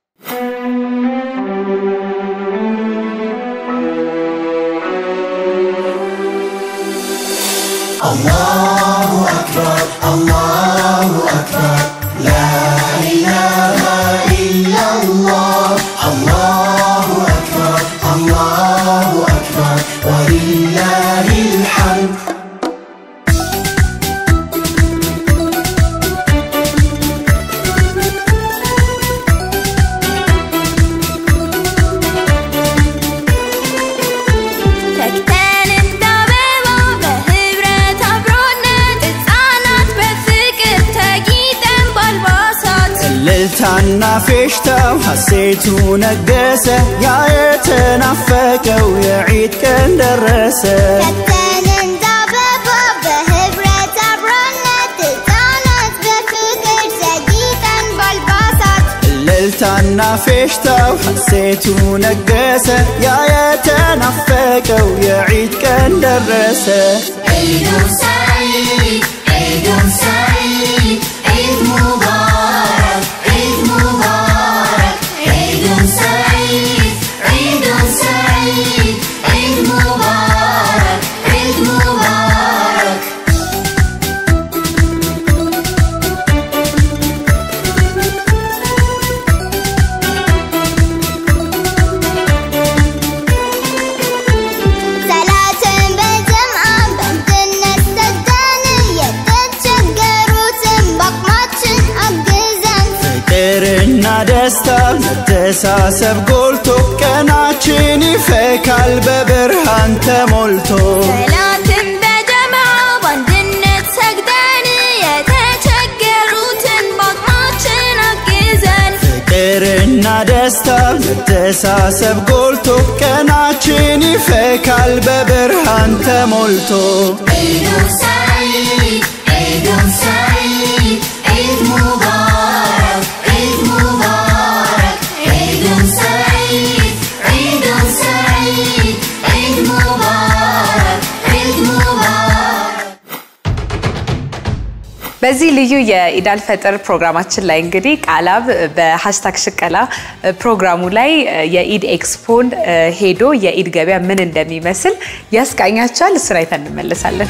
ተክተን እንደ አበባ በህብረት አብሮነት ሕፃናት በፍቅር ተጊጠን በአልባሳት እልልታና ፌሽታው ሐሴቱ ነገሰ ያ የተናፈቀው የዒድ ቀን ደረሰ ተክተን እንደ አበባ በህብረት አብሮነት ሕፃናት በፍቅር ተጊጠን በአልባሳት እልልታና ፌሽታው ሐሴቱ ነገሰ ያ የተናፈቀው የዒድ ቀን ደረሰ عيد سعيد عيد سعيد عيد مبارك عيد مبارك عيد سعيد عيد سعيد عيد مبارك عيد مبارك ሰላትን በጀምዓ በአንድነት ሰግደን የተቸገሩትን በአቅማችን አግዘን ፍቅርና ደስታ መተሳሰብ ጎልቶ ቀናችን ይፈካል በብርሃን ተሞልቶ ሰላትን በጀምዓ በአንድነት ሰግደን የተቸገሩትን በአቅማችን አግዘን ፍቅርና ደስታ መተሳሰብ ጎልቶ ቀናችን ይፈካል በብርሃን ተሞልቶ عيد سعيد عيد سعيد عيد مبارك عيد مبارك عيد سعيد عيد سعيد عيد مبارك عيد مبارك በዚህ ልዩ የኢዳል ፈጥር ፕሮግራማችን ላይ እንግዲህ ቃላብ በሀሽታግ ሽቀላ ፕሮግራሙ ላይ የኢድ ኤክስፖን ሄዶ የኢድ ገበያ ምን እንደሚመስል ያስቃኛቸዋል። እሱን አይተን እንመለሳለን።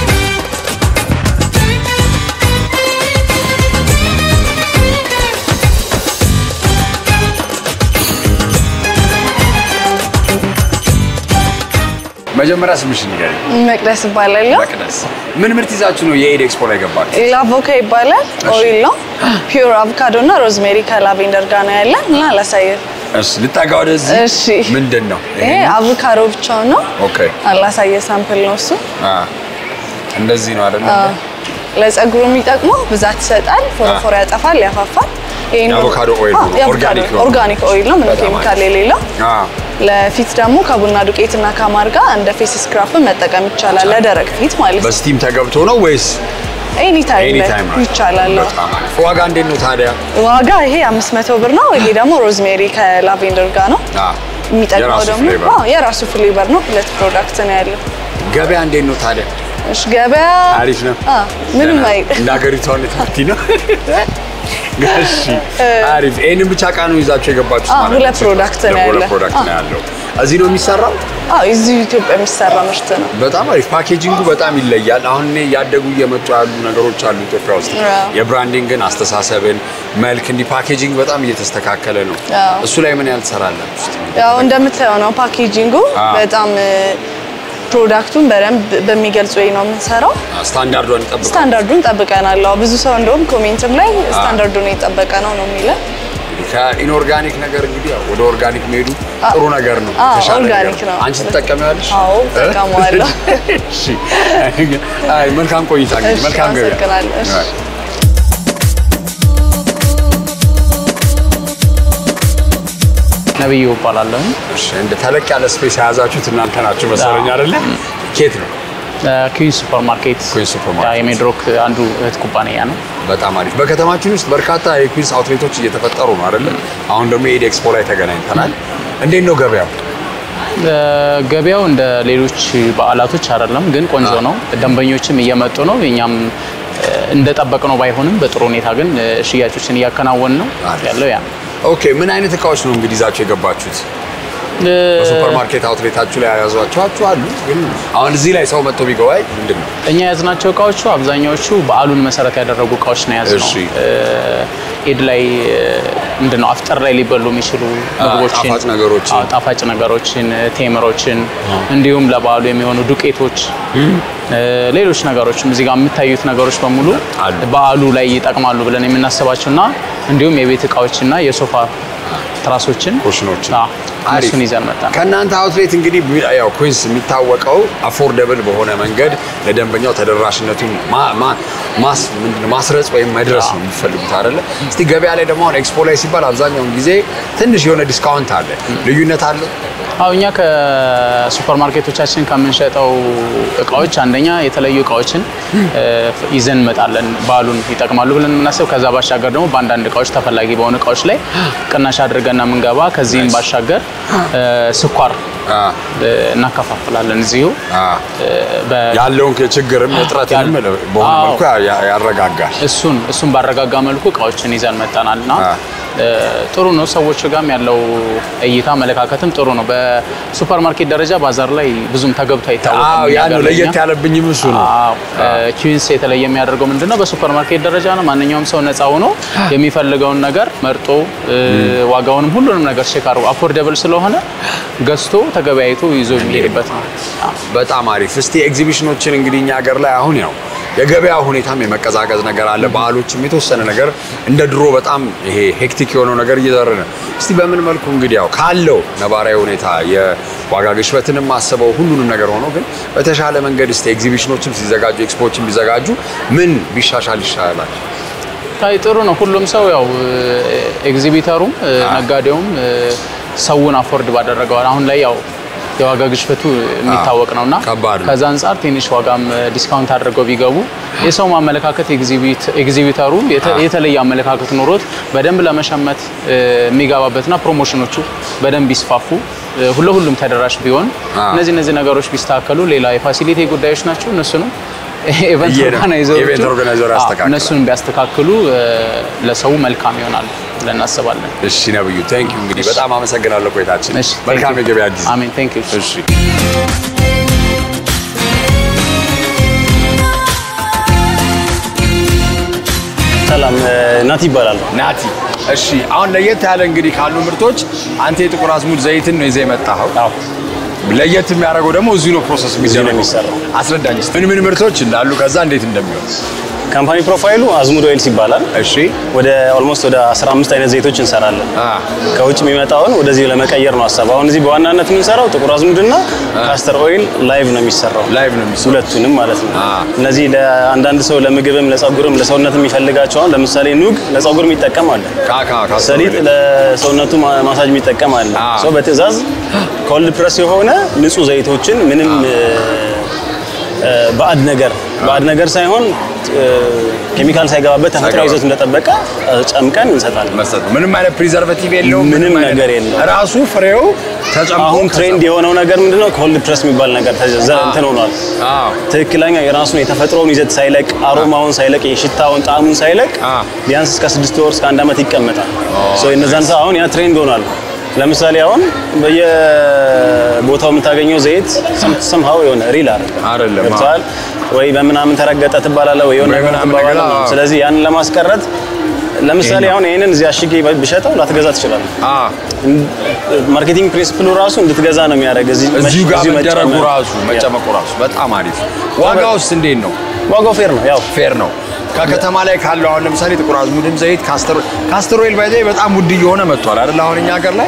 መጀመሪያ ስምሽን ንገሪኝ። መቅደስ እባላለሁ። መቅደስ፣ ምን ምርት ይዛችሁ ነው የኢድ ኤክስፖ ላይ ገባችሁ? ላቮካ ይባላል። ኦይል ነው። ፒውር አቮካዶ እና ሮዝሜሪ ከላቬንደር ጋር ነው ያለን እና አላሳየን። እሺ፣ ልጠጋ ወደዚህ። እሺ። ምንድን ነው ይሄ አቮካዶ ብቻውን ነው። ኦኬ። አላሳየ ሳምፕል ነው እሱ። አ እንደዚህ ነው አይደል? ለፀጉሩ የሚጠቅመው ብዛት ይሰጣል፣ ፎረፎር ያጠፋል፣ ያፋፋል። ይሄ ነው- የአቮካዶ ኦይል አዎ፣ ነው። የአቮካዶ ኦርጋኒክ ነው። ኦርጋኒክ ኦይል ነው፣ ምንም በጣም ኬሚካል አሪፍ። የሌለው። አ ለፊት ደግሞ ከቡና ዱቄትና ከማር ጋር እንደ ፌስ ስክራፕን መጠቀም ይቻላል፣ ለደረቅ ፊት ማለት ነው። በስቲም ተገብቶ ነው ወይስ ኤኒ ታይም ኤኒ ላይ ታይም ነው? ይቻላል። አዎ። በጣም አሪፍ። ዋጋ እንዴት ነው ታዲያ? ዋጋ ይሄ 500 ብር ነው። ይሄ ደግሞ ሮዝሜሪ ከላቬንደር ጋር ነው። አ የሚጠቅመው የራሱ ደግሞ ፍሌቨር። አዎ የራሱ ፍሌቨር ነው። ሁለት ፕሮዳክት ነው ያለው። ገበያ እንዴት ነው ታዲያ? እሺ ገበያ አሪፍ ነው። አዎ ምንም ደህና አይ ነው። እንደ ሀገሪቷ ሁኔታ ነው። እሺ አሪፍ። ይሄንን ብቻ እቃ ነው ይዛችሁ የገባችሁት አዎ፣ ማለት ሁለት ነው? ፕሮዳክት ነው ሁለት ያለ። ፕሮዳክት ነው አዎ። ያለው። እዚህ ነው የሚሰራው? አዎ እዚሁ ኢትዮጵያ የሚሰራ ምርት ነው። በጣም አሪፍ ፓኬጂንጉ በጣም ይለያል። አሁን እኔ ያደጉ እየመጡ ያሉ ነገሮች አሉ ኢትዮጵያ ውስጥ አዎ። የብራንዲንግን፣ አስተሳሰብን፣ መልክ እንዲህ ፓኬጂንግ በጣም እየተስተካከለ ነው። አዎ። እሱ ላይ ምን ያህል ትሰራላችሁ? እስቲ? ያው እንደምታየው ነው ፓኬጂንጉ አዎ። በጣም እ፣ ፕሮዳክቱን በደንብ በሚገልጽ ወይ ነው የምንሰራው። ስታንዳርዷን ጠብቀው ስታንዳርዱን ጠብቀናል። አዎ ብዙ ሰው እንደውም ኮሜንትም ላይ ስታንዳርዱን የጠበቀ ነው ነው የሚለን። ከኢንኦርጋኒክ ነገር እንግዲህ ያው ወደ ኦርጋኒክ መሄዱ ጥሩ ነገር ነው። አዎ፣ የተሻለ ነገር ኦርጋኒክ ነው። አንቺ ትጠቀሚዋለሽ? አዎ፣ እጠቀመዋለሁ። እሺ። አይ መልካም ቆይታ እንግዲህ እሺ፣ መልካም ገበያ። አመሰግናለሁ። እሺ። አይ። ነብዩ እባላለሁ። እሺ፣ እንደ ተለቅ ያለ ስፔስ የያዛችሁት እናንተ ናችሁ መሰለኝ አይደለ? ኬት ነው? ኩዊን ሱፐር ማርኬት ኩዊንስ ሱፐር ማርኬት። የሜድሮክ አንዱ እህት ኩባንያ ነው። በጣም አሪፍ። በከተማችን ውስጥ በርካታ የኩዊንስ አውትሌቶች እየተፈጠሩ ነው አይደለ? አሁን ደግሞ የኢድ ኤክስፖ ላይ ተገናኝተናል። እንዴት ነው ገበያው? እ፣ ገበያው እንደ ሌሎች በዓላቶች አይደለም፣ ግን ቆንጆ ነው። ደንበኞችም እየመጡ ነው። እኛም እ፣ እንደጠበቅነው ባይሆንም በጥሩ ሁኔታ ግን እ፣ ሽያጮችን እያከናወን ነው አሪፍ። ያለው ያ ነው። ኦኬ፣ ምን አይነት እቃዎች ነው እንግዲህ ይዛችሁ የገባችሁት? እ፣ በሱፐር ማርኬት አውትሌታችሁ ላይ የያዟቸው አሉ። ግን አሁን እዚህ ላይ ሰው መጥቶ ቢገባይ ምንድን ነው? እኛ የያዝናቸው እቃዎቹ አብዛኛዎቹ በዓሉን መሰረት ያደረጉ እቃዎች ነው የያዝነው። እሺ። እ፣ ኢድ ላይ እ፣ ምንድን ነው አፍጠር ላይ ሊበሉ የሚችሉ ምግቦችን፣ ጣፋጭ ነገሮችን። አዎ፣ ጣፋጭ ነገሮችን፣ እ፣ ቴምሮችን እንዲሁም ለበዓሉ የሚሆኑ ዱቄቶች እ፣ ሌሎች ነገሮችም እዚህ ጋር የምታዩት ነገሮች በሙሉ አሉ። በዓሉ ላይ ይጠቅማሉ ብለን የምናስባቸው እና እንዲሁም የቤት እቃዎችና የሶፋ ትራሶችን ኩሽኖችን። አዎ፣ አሪፍ። እነሱን ይዘን መጣን። ከእናንተ አውትሌት እንግዲህ ያው ኩዊንስ የሚታወቀው አፎርደብል በሆነ መንገድ ለደንበኛው ተደራሽነቱን ማ- ማ- ማስ ምንድን ነው ማስረጽ ወይም መድረስ ነው የሚፈልጉት አይደለ? እስቲ ገበያ ላይ ደግሞ አሁን ኤክስፖ ላይ ሲባል አብዛኛውን ጊዜ ትንሽ የሆነ ዲስካውንት አለ። ልዩነት አለው? አዎ እኛ ከሱፐር ማርኬቶቻችን ከምንሸጠው እቃዎች አንደኛ የተለዩ እቃዎችን እ፣ ይዘን እንመጣለን በዓሉን ይጠቅማሉ ብለን የምናስብ ከዛ ባሻገር ደግሞ በአንዳንድ እቃዎች ተፈላጊ በሆኑ እቃዎች ላይ ቅናሽ አድርገን የምንገባ ከዚህም ባሻገር እ፣ ስኳር አ እ፣ እናከፋፍላለን እዚሁ አ እ፣ በ- ያለውን ችግርም እጥረትንም ያለ- በሆነ አዎ። መልኩ ያ- ያ- ያረጋጋል። እሱን እሱን ባረጋጋ መልኩ እቃዎችን ይዘን መጠናል እና አ። እ፣ ጥሩ ነው። ሰዎች ጋርም ያለው እይታ አመለካከትም ጥሩ ነው። በሱፐር ማርኬት ደረጃ ባዛር ላይ ብዙም ተገብቶ አይታወቅም። አዎ እኛ ያ ነው ጋር ለየት ለእኛ። ያለብኝም እሱ ነው። ኪዊንስ የተለየ የሚያደርገው ምንድነው? በሱፐር ማርኬት ደረጃ ነው። ማንኛውም ሰው ነፃ ሆኖ የሚፈልገውን ነገር መርጦ እ፣ ዋጋውንም ሁሉንም ነገር ቼክ አድርጎ አፎርደብል ስለሆነ ገዝቶ ተገበያይቶ ይዞ የሚሄድበት ነው። አዎ። በጣም አሪፍ። እስቲ ኤግዚቢሽኖችን እንግዲህ እኛ ሀገር ላይ አሁን ያው የገበያ ሁኔታም የመቀዛቀዝ ነገር አለ። ባህሎችም የተወሰነ ነገር እንደ ድሮ በጣም ይሄ ሄክቲክ የሆነው ነገር እየዘረ ነው። እስቲ በምን መልኩ እንግዲህ ያው ካለው ነባራዊ ሁኔታ የዋጋ ግሽበትንም አስበው ሁሉንም ነገር ሆኖ ግን በተሻለ መንገድ እስቲ ኤግዚቢሽኖችም ሲዘጋጁ ኤክስፖዎችም ቢዘጋጁ ምን ቢሻሻል ይሻላል? አይ ጥሩ ነው። ሁሉም ሰው ያው ኤግዚቢተሩም እ፣ ነጋዴውም እ፣ ሰውን አፎርድ ባደረገዋል። አሁን ላይ ያው የዋጋ ግሽበቱ የሚታወቅ ነውና ከባድ ነው። ከዛ አንጻር ትንሽ ዋጋም እ፣ ዲስካውንት አድርገው ቢገቡ የሰው ማመለካከት ኤግዚቢት- ኤግዚቢተሩ የተ- የተለየ አመለካከት ኖሮት በደንብ ለመሸመት እ፣ የሚገባበትና ፕሮሞሽኖቹ በደንብ ቢስፋፉ እ፣ ለሁሉም ተደራሽ ቢሆን አ። እነዚህ እነዚህ ነገሮች ቢስተካከሉ ሌላ የፋሲሊቲ ጉዳዮች ናቸው እነሱንም ኢቨንት እየ- ኦርጋናይዘሮቹ ኢቨንት ኦርጋናይዘሩ አዎ፣ ያስተካክላል። እነሱን ቢያስተካክሉ እ፣ ለሰው መልካም ይሆናል ብለን እናስባለን። እሺ ነብዩ ቴንክ ዩ እንግዲህ በጣም አመሰግናለሁ ቆይታችን። እሺ፣ መልካም thank you። የገበያ ጊዜ። አሜን። ቴንክ ዩ። እሺ ሰላም ናቲ ይባላል። ናቲ እሺ አሁን ለየት ያለ እንግዲህ ካሉ ምርቶች አንተ የጥቁር አዝሙድ ዘይትን ነው ይዘህ የመጣኸው። አዎ ለየት የሚያደርገው ደግሞ እዚሁ ነው ፕሮሰስ እዚሁ ነው የሚደረገው። የሚሰራው። አስረዳኝ እስኪ ምን ምን ምርቶች እንዳሉ ከዛ እንዴት እንደሚሆን። ካምፓኒ ፕሮፋይሉ አዝሙድ ኦይልስ ይባላል። እሺ ወደ ኦልሞስት ወደ 15 አይነት ዘይቶች እንሰራለን። አ ከውጭ የሚመጣውን ወደዚህ ለመቀየር ነው ሀሳብ። አሁን እዚህ በዋናነት የምንሰራው ጥቁር አዝሙድና ካስተር ኦይል ላይቭ ነው የሚሰራው። ላይቭ ነው የሚሰራው። ሁለቱንም ማለት ነው። አ። እነዚህ ለአንዳንድ ሰው ለምግብም ለጸጉርም ለሰውነት የሚፈልጋቸው አሁን ለምሳሌ ኑግ ለጸጉር የሚጠቀም አለ። ካካ ካስተር ሰሊጥ ኦይል። ለሰውነቱ ማ- ማሳጅ የሚጠቀም አለ። አ። ሰው በትዕዛዝ ኮልድ ፕረስ የሆነ ንጹህ ዘይቶችን ምንም እ፣ እ፣ ባዕድ ነገር ባዕድ ነገር ሳይሆን እ፣ ኬሚካል ሳይገባበት ተፈጥሯዊ ሳይገባ- ይዘቱ እንደጠበቀ እ፣ ጨምቀን እንሰጣለን። መስጠት ነው። ምንም አይነት ፕሪዘርቬቲቭ የለውም። ምንም አይነት- ነገር የለውም። ራሱ ፍሬው ተጨምቆ አሁን ትሬንድ የሆነው ነገር ምንድነው? ኮልድ ፕረስ የሚባል ነገር ተዘ እንትን ሆኗል። አዎ ትክክለኛ የራሱን የተፈጥሮውን ይዘት ሳይለቅ አሮማውን ሳይለቅ የሽታውን ጣዕሙን ሳይለቅ አ። ቢያንስ እስከ ስድስት ወር እስከ አንድ ዓመት ይቀመጣል። ሶ የነዛን ሰው አሁን ያ ትሬንድ ሆኗል። ለምሳሌ አሁን በየቦታው የምታገኘው ዘይት ሰምሃው የሆነ ሪል አይደለም አይደለም፣ ገብቶሃል ወይ በምናምን ተረገጠ ትባላለህ ወይ የሆነ ወይ ነገር ምናምን ትባላለህ። ነገር፣ አዎ። ስለዚህ ያንን ለማስቀረት ለምሳሌ አሁን ይሄንን እዚህ አሽጌ ብሸጠው ላትገዛ ትችላለህ። አ ማርኬቲንግ ፕሪንሲፕሉ ራሱ እንድትገዛ ነው የሚያደርግ። እዚህ እዚሁ ጋር እዚሁ መደረጉ መጨመር። ራሱ መጨመቁ ራሱ በጣም አሪፍ። ዋጋውስ እንዴት ነው? ዋጋው ፌር ነው። ያው ፌር ነው። ከከተማ ላይ ካለው አሁን ለምሳሌ ጥቁር አዝሙድም ዘይት ካስተር ካስተር ኦይል ባይ ዘ ወይ በጣም ውድ እየሆነ መጥቷል አይደል? አሁን እኛ ሀገር ላይ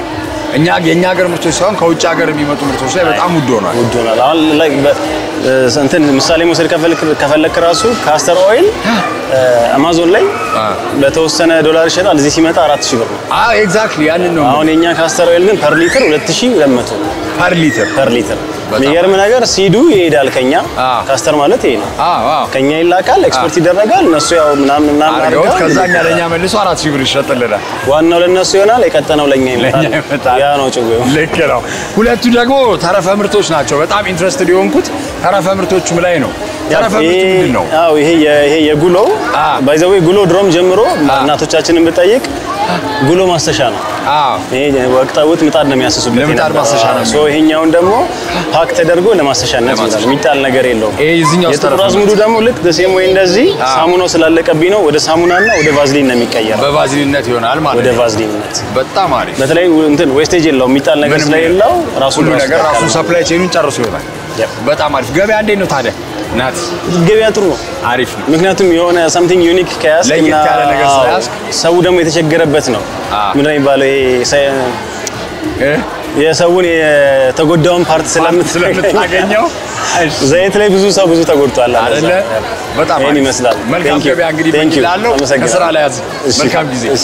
እኛ የእኛ ሀገር ምርቶች ሳይሆን ከውጭ ሀገር የሚመጡ ምርቶች ላይ በጣም ውድ ሆኗል። ውድ ሆኗል። አሁን ላይ በ- እ፣ እንትን ምሳሌ መውሰድ ከፈለክ ከፈለክ ራሱ ካስተር ኦይል እ፣ አማዞን ላይ በተወሰነ ዶላር ይሸጣል። እዚህ ሲመጣ አራት ሺህ ብር ነው። አዎ ኤግዛክትሊ ያንን ነው አሁን የኛ ካስተር ኦይል ግን ፐር ሊትር 2200 ነው። ፐር ሊትር ፐር ሊትር በጣም የሚገርም ነገር ሲዱ ይሄዳል ከኛ አዎ። ካስተር ማለት ይሄ ነው። አዎ አዎ ከኛ ይላካል፣ ኤክስፖርት ይደረጋል። እነሱ ያው ምናምን ምናምን አድርገውት አድርገው ከዛ እኛ ለእኛ መልሶ አራት ሺህ ብር ይሸጥልናል። ዋናው ለነሱ ይሆናል፣ የቀጠነው ለኛ ይመጣል። ለእኛ ይመጣል። ያ ነው ጭዌው። ልክ ነው። ሁለቱ ደግሞ ተረፈ ምርቶች ናቸው። በጣም ኢንትረስትድ የሆንኩት ተረፈ ምርቶቹም ላይ ነው። ተረፈ ምርቱ ይሄ- ምንድን ነው? አዎ ይሄ የ- ይሄ የጉሎ አ። ባይዘዌ ጉሎ ድሮም ጀምሮ እናቶቻችንን ብጠይቅ ጉሎ ማስተሻ ነው። አዎ ይሄ ወቅታዊት ምጣድ ነው የሚያስሱበት ለምጣድ የነበረው። ማስተሻ ነው ሶ ይሄኛውን ደግሞ ፓክ ተደርጎ ለማስተሻነት ይውላል። የሚጣል ነገር የለውም። ይሄ የዚህኛው የጥቁር ተረፈ አዝሙዱ ደግሞ ልክ ደሴም ወይ እንደዚህ ሳሙናው ስላለቀብኝ ነው ወደ ሳሙናና ወደ ቫዝሊን ነው የሚቀየረው። በቫዝሊንነት ይሆናል ማለት ወደ ነው። ቫዝሊንነት በጣም አሪፍ። በተለይ እንትን ዌስቴጅ የለውም የሚጣል ነገር ምንም ስለሌለው ራሱ ሁሉ ነገር ራሱ ሰፕላይ ቼኑን ጨርሶ ይሆናል። Yep. በጣም አሪፍ። ገበያ እንዴት ነው ታዲያ? ናት ገበያ ጥሩ ነው። አሪፍ ነው። ምክንያቱም የሆነ ሳምቲንግ ዩኒክ ከያዝ ለየት ያለ ነገር ስለያዝክ ሰው ደግሞ የተቸገረበት ነው። አዎ። ምንድን ነው የሚባለው ይሄ ሰ- እ? የሰውን የተጎዳውን ፓርት ስለምታገኘው እሺ። ዘይት ላይ ብዙ ሰው ብዙ ተጎድቷል አለ አይደለ? በጣም ይሄን አሪፍ። ይመስላል። መልካም Thank you. ገበያ እንግዲህ Thank you. ላለው አመሰግናለሁ። ከስራ ላይ ያዝ። እሺ። መልካም ጊዜ። እሺ።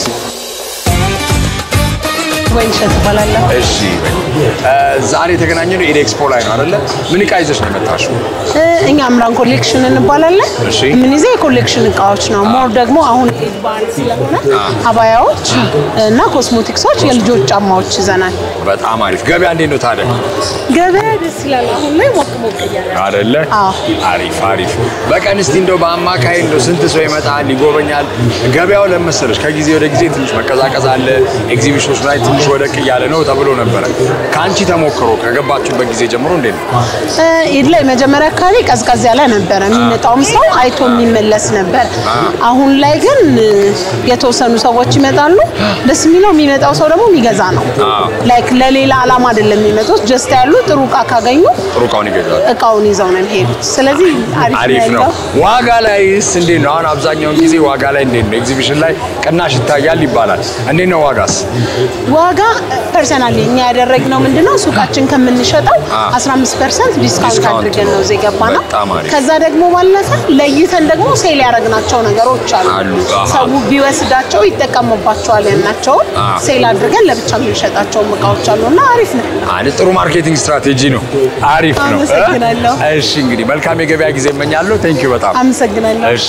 ወይንሸት እባላለሁ። እሺ እ፣ ዛሬ የተገናኘነው ኢድ ኤክስፖ ላይ ነው አይደለ? ምን እቃ ይዘሽ ነው የመጣሽው? እ፣ እኛ አምራን ኮሌክሽን እንባላለን። እሺ። የምንይዘው የኮሌክሽን እቃዎች ነው። ሞር ደግሞ አሁን ኢድ በዓል ስለሆነ አባያዎች እና ኮስሞቲክሶች፣ የልጆች ጫማዎች ይዘናል። በጣም አሪፍ። ገበያ እንዴት ነው ታዲያ? ገበያ ደስ ይላል። አሁን ላይ ሞቅ ሞቅ እያለ ነው። አይደለ? አዎ። አሪፍ አሪፍ። በቀን እስቲ እንደው በአማካይ እንደው ስንት ሰው ይመጣል ይጎበኛል? ገበያው ለመሰለሽ ከጊዜ ወደ ጊዜ ትንሽ መቀዛቀዝ አለ፣ ኤግዚቢሽኖች ላይ ትንሽ ወደቅ እያለ ነው ተብሎ ነበረ። ከአንቺ ተሞክሮ ከገባችሁበት ጊዜ ጀምሮ እንዴት ነው? እ፣ ኢድ ላይ መጀመሪያ አካባቢ ቀዝቀዝ ያለ ነበረ። የሚመጣውም ሰው አይቶ የሚመለስ ነበር። አሁን ላይ ግን እ፣ የተወሰኑ ሰዎች ይመጣሉ። ደስ የሚለው የሚመጣው ሰው ደግሞ የሚገዛ ነው። ላይክ ለሌላ አላማ አይደለም የሚመጡት። ጀስት ያሉ ጥሩ እቃ ካገኙ ጥሩ እቃውን ይገዛል። እቃውን ይዘው ነው የሚሄዱት። ስለዚህ አሪፍ አሪፍ ነው። ያለው ዋጋ ላይስ እንዴት ነው? አሁን አብዛኛውን ጊዜ ዋጋ ላይ እንዴት ነው? ኤግዚቢሽን ላይ ቅናሽ ይታያል ይባላል። እንዴት ነው ዋጋስ? ዋጋ ፐርሰናሊ እኛ ያደረግነው ምንድነው ሱቃችን ከምንሸጠው አ። 15 ፐርሰንት ዲስካውንት ዲስካውንት አድርገን ነው። ነው እዚህ የገባ ነው። በጣም አሪፍ። ከዛ ደግሞ ባለፈ ለይተን ደግሞ ሴል ያደረግናቸው ነገሮች አሉ። አሉ። አሃ። ሰው ቢወስዳቸው ይጠቀሙባቸዋል ያልናቸውን አ። ሴል አድርገን ለብቻ የምንሸጣቸውን እቃዎች አሉ እና አሪፍ ነው። አንድ ጥሩ ማርኬቲንግ ስትራቴጂ ነው። አሪፍ ነው። አመሰግናለሁ። እሺ እንግዲህ መልካም የገበያ ጊዜ እመኛለሁ። ቴንኪዩ በጣም አመሰግናለሁ። እሺ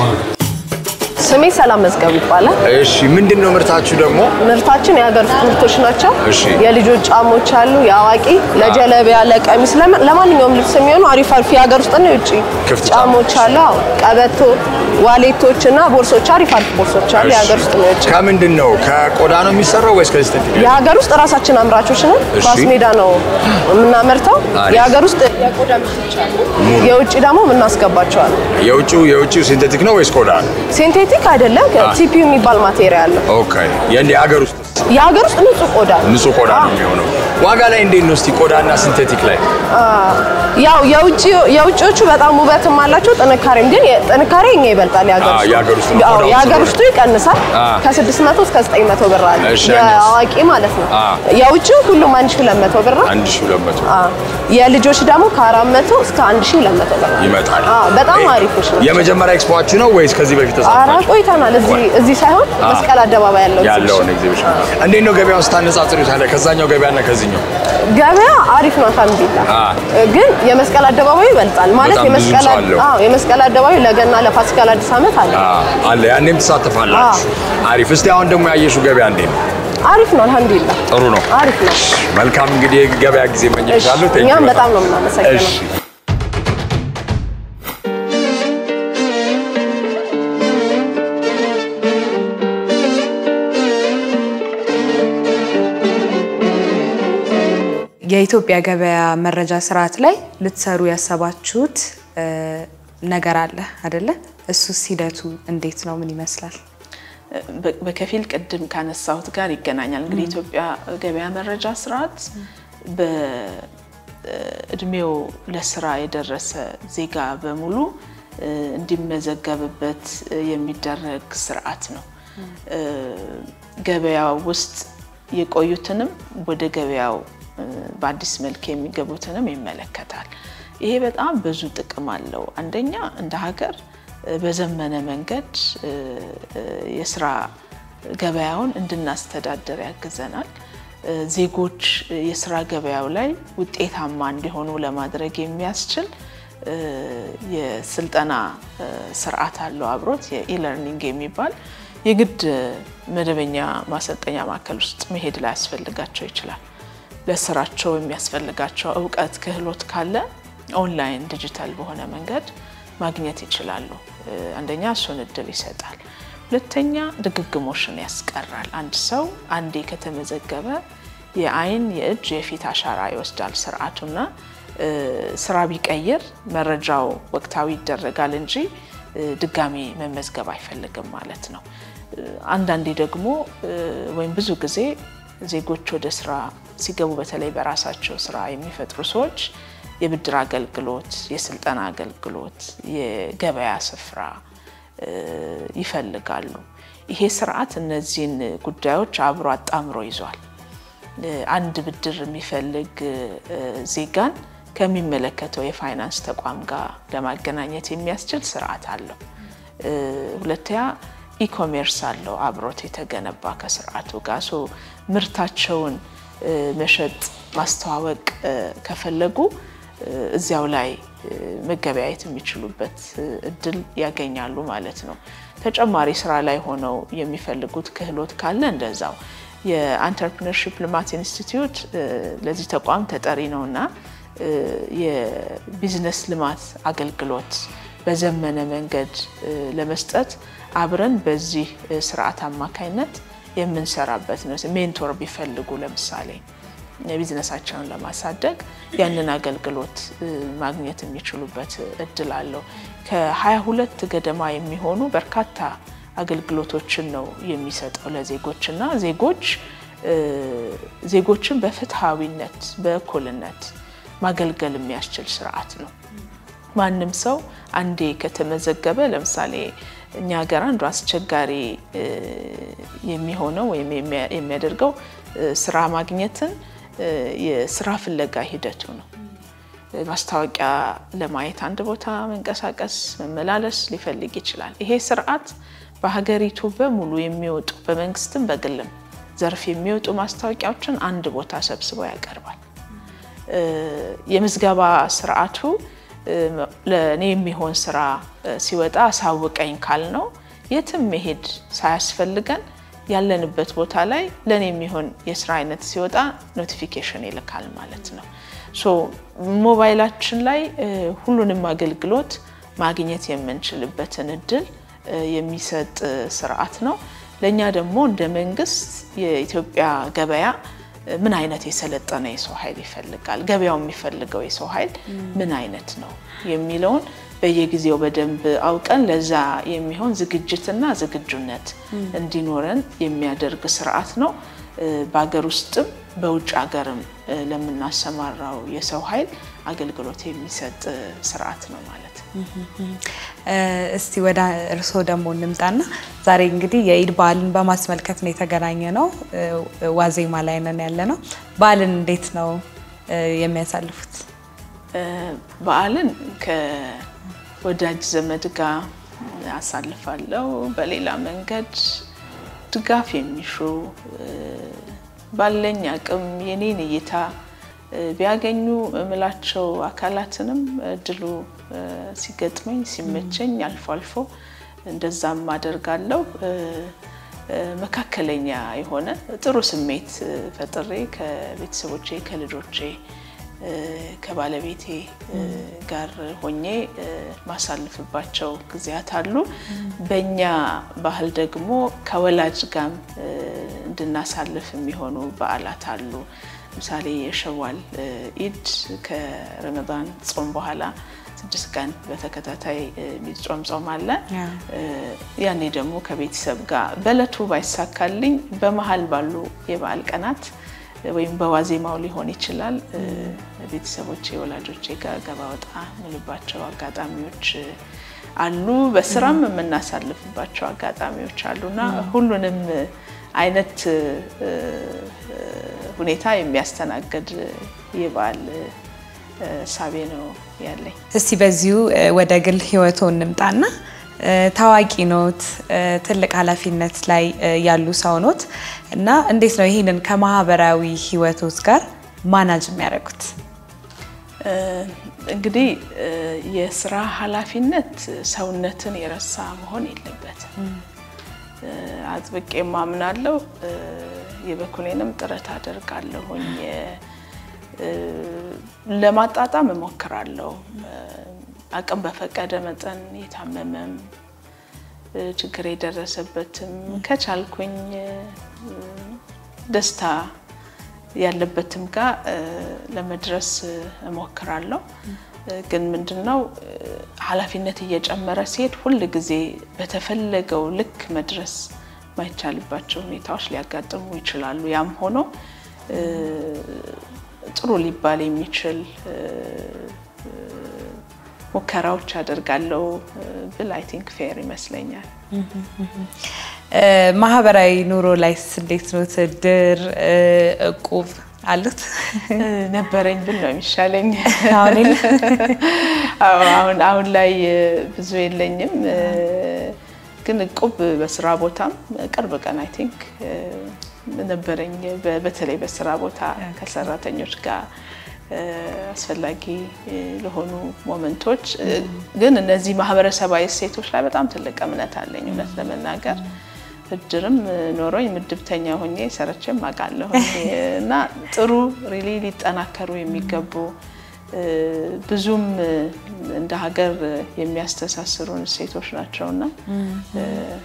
ስሜ ሰላም መዝገቡ ይባላል። እሺ ምንድን ነው ምርታችሁ ደግሞ? ምርታችን የሀገር ውስጥ ምርቶች ናቸው። እሺ። የልጆች ጫሞች አሉ፣ የአዋቂ ለጀለቢያ፣ ለቀሚስ፣ ለማ- ለማንኛውም ልብስ የሚሆኑ አሪፍ አሪፍ የሀገር ውስጥና የውጭ ክፍት ጫሞች አሉ። አዎ፣ ቀበቶ፣ ዋሌቶች እና ቦርሶች አሪፍ አሪፍ ቦርሶች አሉ። የሀገር ውስጥ ነው የውጭ ከምንድን ነው ከቆዳ ነው የሚሰራው ወይስ ከሲንቴቲክ? የሀገር ውስጥ ራሳችን አምራቾች ነን። እሺ። ኳስ ሜዳ ነው የምናመርተው። አሪፍ። የሀገር ውስጥ የቆዳ ምርቶች አሉ፣ የውጭ ደግሞ የምናስገባቸዋለን። የውጭው የውጭው ሲንቴቲክ ነው ወይስ ቆዳ ነው? ሴንቴቲክ አይደለም፣ ቲፒዩ የሚባል ማቴሪያል ነው። ኦኬ የእንደ ሀገር ውስጥ የሀገር ውስጥ ንጹህ ቆዳ ነው። ንጹህ ቆዳ ነው የሚሆነው። ዋጋ ላይ እንዴት ነው እስቲ ቆዳና ሲንቴቲክ ላይ? ያው የውጭ የውጭዎቹ በጣም ውበትም አላቸው ጥንካሬም፣ ግን የ- ጥንካሬ እኛ ይበልጣል። የሀገር አዎ፣ ውስጥ የሀገር ውስጥ ነው አዎ፣ ቆዳው የሀገር ስለሆነ። ውስጡ ይቀንሳል። አዎ። ከ600 እስከ 900 ብር አለ እሺ፣ የአዋቂ ማለት ነው። አዎ። የውጭው ሁሉም 1200 ብር ነው። አንድ ሺህ ሁለት መቶ አዎ። የልጆች ደግሞ ከ400 እስከ 1200 ብር ነው። ይመጣል። አዎ፣ በጣም ይሄ አሪፎች ነው። የመጀመሪያ ኤክስፖአችሁ ነው ወይስ ከዚህ በፊት አራ ተሳትፋችሁ? ቆይተናል። እዚህ እዚህ ሳይሆን መስቀል አደባባይ ያለው ያለውን ኤግዚቢሽን እንዴት ነው ገበያውን ስታነጻጽሩ ታዲያ ከዛኛው ገበያና ከዚህኛው? ገበያ አሪፍ ነው። አልሐምዱሊላህ አዎ። ግን የመስቀል አደባባዩ ይበልጣል ማለት በጣም ብዙ የመስቀል ሰው አለው። አዎ የመስቀል አደባባዩ ለገና ለፋሲካ ለአዲስ ዓመት አለ። አዎ፣ አለ ያኔም ትሳተፋላችሁ። አሪፍ። እስቲ አሁን ደግሞ ያየሽው ገበያ እንዴት ነው? አሪፍ ነው። አልሐምዱሊላህ ጥሩ ነው። አሪፍ ነው። መልካም እንግዲህ የገበያ ጊዜ እሺ፣ እመኝልሻለሁ። ቴንኪው እኛም በጣም ነው የምናመሰግነው። እሺ የኢትዮጵያ ገበያ መረጃ ስርዓት ላይ ልትሰሩ ያሰባችሁት እ፣ ነገር አለ አደለ? እሱስ ሂደቱ እንዴት ነው? ምን ይመስላል? በ- በከፊል ቅድም ካነሳሁት ጋር ይገናኛል። እንግዲህ ኢትዮጵያ ገበያ መረጃ ስርዓት በእድሜው ለስራ የደረሰ ዜጋ በሙሉ እ፣ እንዲመዘገብበት እ፣ የሚደረግ ስርዓት ነው። እ፣ ገበያ ውስጥ የቆዩትንም ወደ ገበያው እ፣ በአዲስ መልክ የሚገቡትንም ይመለከታል። ይሄ በጣም ብዙ ጥቅም አለው። አንደኛ እንደ ሀገር እ፣ በዘመነ መንገድ እ፣ እ፣ የስራ ገበያውን እንድናስተዳደር ያግዘናል። እ፣ ዜጎች የስራ ገበያው ላይ ውጤታማ እንዲሆኑ ለማድረግ የሚያስችል እ፣ የስልጠና እ፣ ስርዓት አለው አብሮት የኢለርኒንግ የሚባል የግድ መደበኛ ማሰልጠኛ ማዕከል ውስጥ መሄድ ላይ ያስፈልጋቸው ይችላል። ለስራቸው የሚያስፈልጋቸው እውቀት፣ ክህሎት ካለ ኦንላይን ዲጂታል በሆነ መንገድ ማግኘት ይችላሉ። እ፣ አንደኛ እሱን እድል ይሰጣል። ሁለተኛ ድግግሞሽን ያስቀራል። አንድ ሰው አንዴ ከተመዘገበ የአይን፣ የእጅ፣ የፊት አሻራ ይወስዳል ስርዓቱና እ፣ ስራ ቢቀይር መረጃው ወቅታዊ ይደረጋል እንጂ እ፣ ድጋሚ መመዝገብ አይፈልግም ማለት ነው። እ፣ አንዳንዴ ደግሞ እ፣ ወይም ብዙ ጊዜ ዜጎች ወደ ስራ ሲገቡ በተለይ በራሳቸው ስራ የሚፈጥሩ ሰዎች የብድር አገልግሎት፣ የስልጠና አገልግሎት፣ የገበያ ስፍራ እ፣ ይፈልጋሉ። ይሄ ስርዓት እነዚህን ጉዳዮች አብሮ አጣምሮ ይዟል። እ፣ አንድ ብድር የሚፈልግ እ፣ ዜጋን ከሚመለከተው የፋይናንስ ተቋም ጋር ለማገናኘት የሚያስችል ስርዓት አለው። እ፣ ሁለተኛ ኢኮሜርስ አለው አብሮት የተገነባ ከስርዓቱ ጋር ሶ ምርታቸውን እ፣ መሸጥ ማስተዋወቅ እ፣ ከፈለጉ እ፣ እዚያው ላይ እ፣ መገበያየት የሚችሉበት እ፣ እድል ያገኛሉ ማለት ነው። ተጨማሪ ስራ ላይ ሆነው የሚፈልጉት ክህሎት ካለ እንደዛው የአንተርፕርነርሺፕ ልማት ኢንስቲትዩት እ፣ ለዚህ ተቋም ተጠሪ ነውና እ፣ የቢዝነስ ልማት አገልግሎት በዘመነ መንገድ እ፣ ለመስጠት አብረን በዚህ እ፣ ስርዓት አማካይነት የምንሰራበት ነው። ሜንቶር ቢፈልጉ ለምሳሌ የቢዝነሳቸውን ለማሳደግ ያንን አገልግሎት እ፣ ማግኘት የሚችሉበት እድል አለው። ከ22 ገደማ የሚሆኑ በርካታ አገልግሎቶችን ነው የሚሰጠው ለዜጎች እና ዜጎች እ፣ ዜጎችን በፍትሐዊነት በእኩልነት ማገልገል የሚያስችል ስርዓት ነው። ማንም ሰው አንዴ ከተመዘገበ ለምሳሌ እኛ ሀገር አንዱ አስቸጋሪ እ፣ የሚሆነው ወይም የሚያ- የሚያደርገው እ፣ ስራ ማግኘትን እ፣ የስራ ፍለጋ ሂደቱ ነው። ማስታወቂያ ለማየት አንድ ቦታ መንቀሳቀስ፣ መመላለስ ሊፈልግ ይችላል። ይሄ ስርዓት በሀገሪቱ በሙሉ የሚወጡ በመንግስትም በግልም ዘርፍ የሚወጡ ማስታወቂያዎችን አንድ ቦታ ሰብስቦ ያቀርባል። እ፣ የምዝገባ ስርዓቱ እ፣ ለእኔ የሚሆን ስራ እ፣ ሲወጣ አሳውቀኝ ካልነው የትም መሄድ ሳያስፈልገን ያለንበት ቦታ ላይ ለእኔ የሚሆን የስራ አይነት ሲወጣ ኖቲፊኬሽን ይልካል ማለት ነው። ሶ ሞባይላችን ላይ እ፣ ሁሉንም አገልግሎት ማግኘት የምንችልበትን እድል እ፣ የሚሰጥ እ፣ ስርዓት ነው። ለእኛ ደግሞ እንደ መንግስት የኢትዮጵያ ገበያ እ፣ ምን አይነት የሰለጠነ የሰው ኃይል ይፈልጋል፣ ገበያው የሚፈልገው የሰው ኃይል ምን አይነት ነው የሚለውን በየጊዜው በደንብ አውቀን ለዛ የሚሆን ዝግጅትና ዝግጁነት እንዲኖረን የሚያደርግ ስርዓት ነው። እ፣ በሀገር ውስጥም በውጭ ሀገርም እ፣ ለምናሰማራው የሰው ኃይል አገልግሎት የሚሰጥ እ፣ ስርዓት ነው ማለት ነው። እ፣ እስቲ ወደ እርስዎ ደግሞ እንምጣና ዛሬ እንግዲህ የኢድ በዓልን በማስመልከት ነው የተገናኘ ነው። እ፣ ዋዜማ ላይ ነን ያለ ነው። በዓልን እንዴት ነው እ፣ የሚያሳልፉት? እ፣ በዓልን ከወዳጅ ዘመድ ጋር አሳልፋለሁ። በሌላ መንገድ ድጋፍ የሚሹ እ፣ ባለኝ አቅም የኔን እይታ እ፣ ቢያገኙ እምላቸው አካላትንም እድሉ እ፣ ሲገጥመኝ ሲመቸኝ አልፎ አልፎ እንደዛም አደርጋለሁ። እ፣ እ፣ መካከለኛ የሆነ ጥሩ ስሜት እ፣ ፈጥሬ ከቤተሰቦቼ ከልጆቼ እ፣ ከባለቤቴ እ፣ ጋር ሆኜ እ፣ ማሳልፍባቸው ጊዜያት አሉ። በእኛ ባህል ደግሞ ከወላጅ ጋም እ፣ እንድናሳልፍ የሚሆኑ በዓላት አሉ። ለምሳሌ የሸዋል እ፣ ኢድ ከረመዳን ጾም በኋላ ስድስት ቀን በተከታታይ እ፣ የሚጾም ጾም አለ። ያ። እ፣ ያኔ ደግሞ ከቤተሰብ ጋር በእለቱ ባይሳካልኝ በመሀል ባሉ የበዓል ቀናት ወይም በዋዜማው ሊሆን ይችላል እ፣ ቤተሰቦቼ ወላጆቼ ጋር ገባ ወጣ ምልባቸው አጋጣሚዎች እ፣ አሉ። በስራም የምናሳልፍባቸው አጋጣሚዎች አሉና ሁሉንም አይነት እ፣ ሁኔታ የሚያስተናግድ የበዓል እሳቤ ነው ያለኝ። እስቲ በዚሁ እ፣ ወደ ግል ህይወቶ እንምጣና እ፣ ታዋቂ ኖት፣ እ፣ ትልቅ ኃላፊነት ላይ እ፣ ያሉ ሰው ኖት እና እንዴት ነው ይህንን ከማህበራዊ ህይወቶት ጋር ማናጅ የሚያደርጉት? እ፣ እንግዲህ እ፣ የስራ ኃላፊነት ሰውነትን የረሳ መሆን የለበትም። እ፣ አጥብቄ ማምናለሁ። እ፣ የበኩሌንም ጥረት አደርጋለሁኝ። እ፣ ለማጣጣም እሞክራለሁ። እ፣ አቅም በፈቀደ መጠን የታመመም እ፣ ችግር የደረሰበትም ከቻልኩኝ እ፣ ደስታ ያለበትም ጋር እ፣ ለመድረስ እ፣ እሞክራለሁ። እ፣ ግን ምንድነው እ፣ ኃላፊነት እየጨመረ ሲሄድ ሁል ጊዜ በተፈለገው ልክ መድረስ ማይቻልባቸው ሁኔታዎች ሊያጋጥሙ ይችላሉ። ያም ሆኖ እ፣ ጥሩ ሊባል የሚችል እ፣ እ፣ ሙከራዎች አደርጋለሁ እ፣ ብል አይ ቲንክ ፌር ይመስለኛል። እ፣ ማህበራዊ ኑሮ ላይስ እንዴት ነው? እድር፣ እ፣ እቁብ አሉት? እ፣ ነበረኝ ብል ነው የሚሻለኝ። አሁን የለ? አዎ፣ አሁን አሁን ላይ እ፣ ብዙ የለኝም። እ፣ ግን እቁብ በስራ ቦታም ቅርብ ቀን አይ ቲንክ ነበረኝ። በ- በተለይ በስራ ቦታ ከሰራተኞች ጋር እ፣ አስፈላጊ እ፣ ለሆኑ ሞመንቶች እ፣ ግን እነዚህ ማህበረሰባዊ እሴቶች ላይ በጣም ትልቅ እምነት አለኝ እውነት ለመናገር እድርም ኖሮኝ ምድብተኛ ሆኜ ሰርቼም አውቃለሁ እና ጥሩ ሪሊ ሊጠናከሩ የሚገቡ እ፣ ብዙም እ፣ እንደ ሀገር የሚያስተሳስሩን እሴቶች ናቸውና እ፣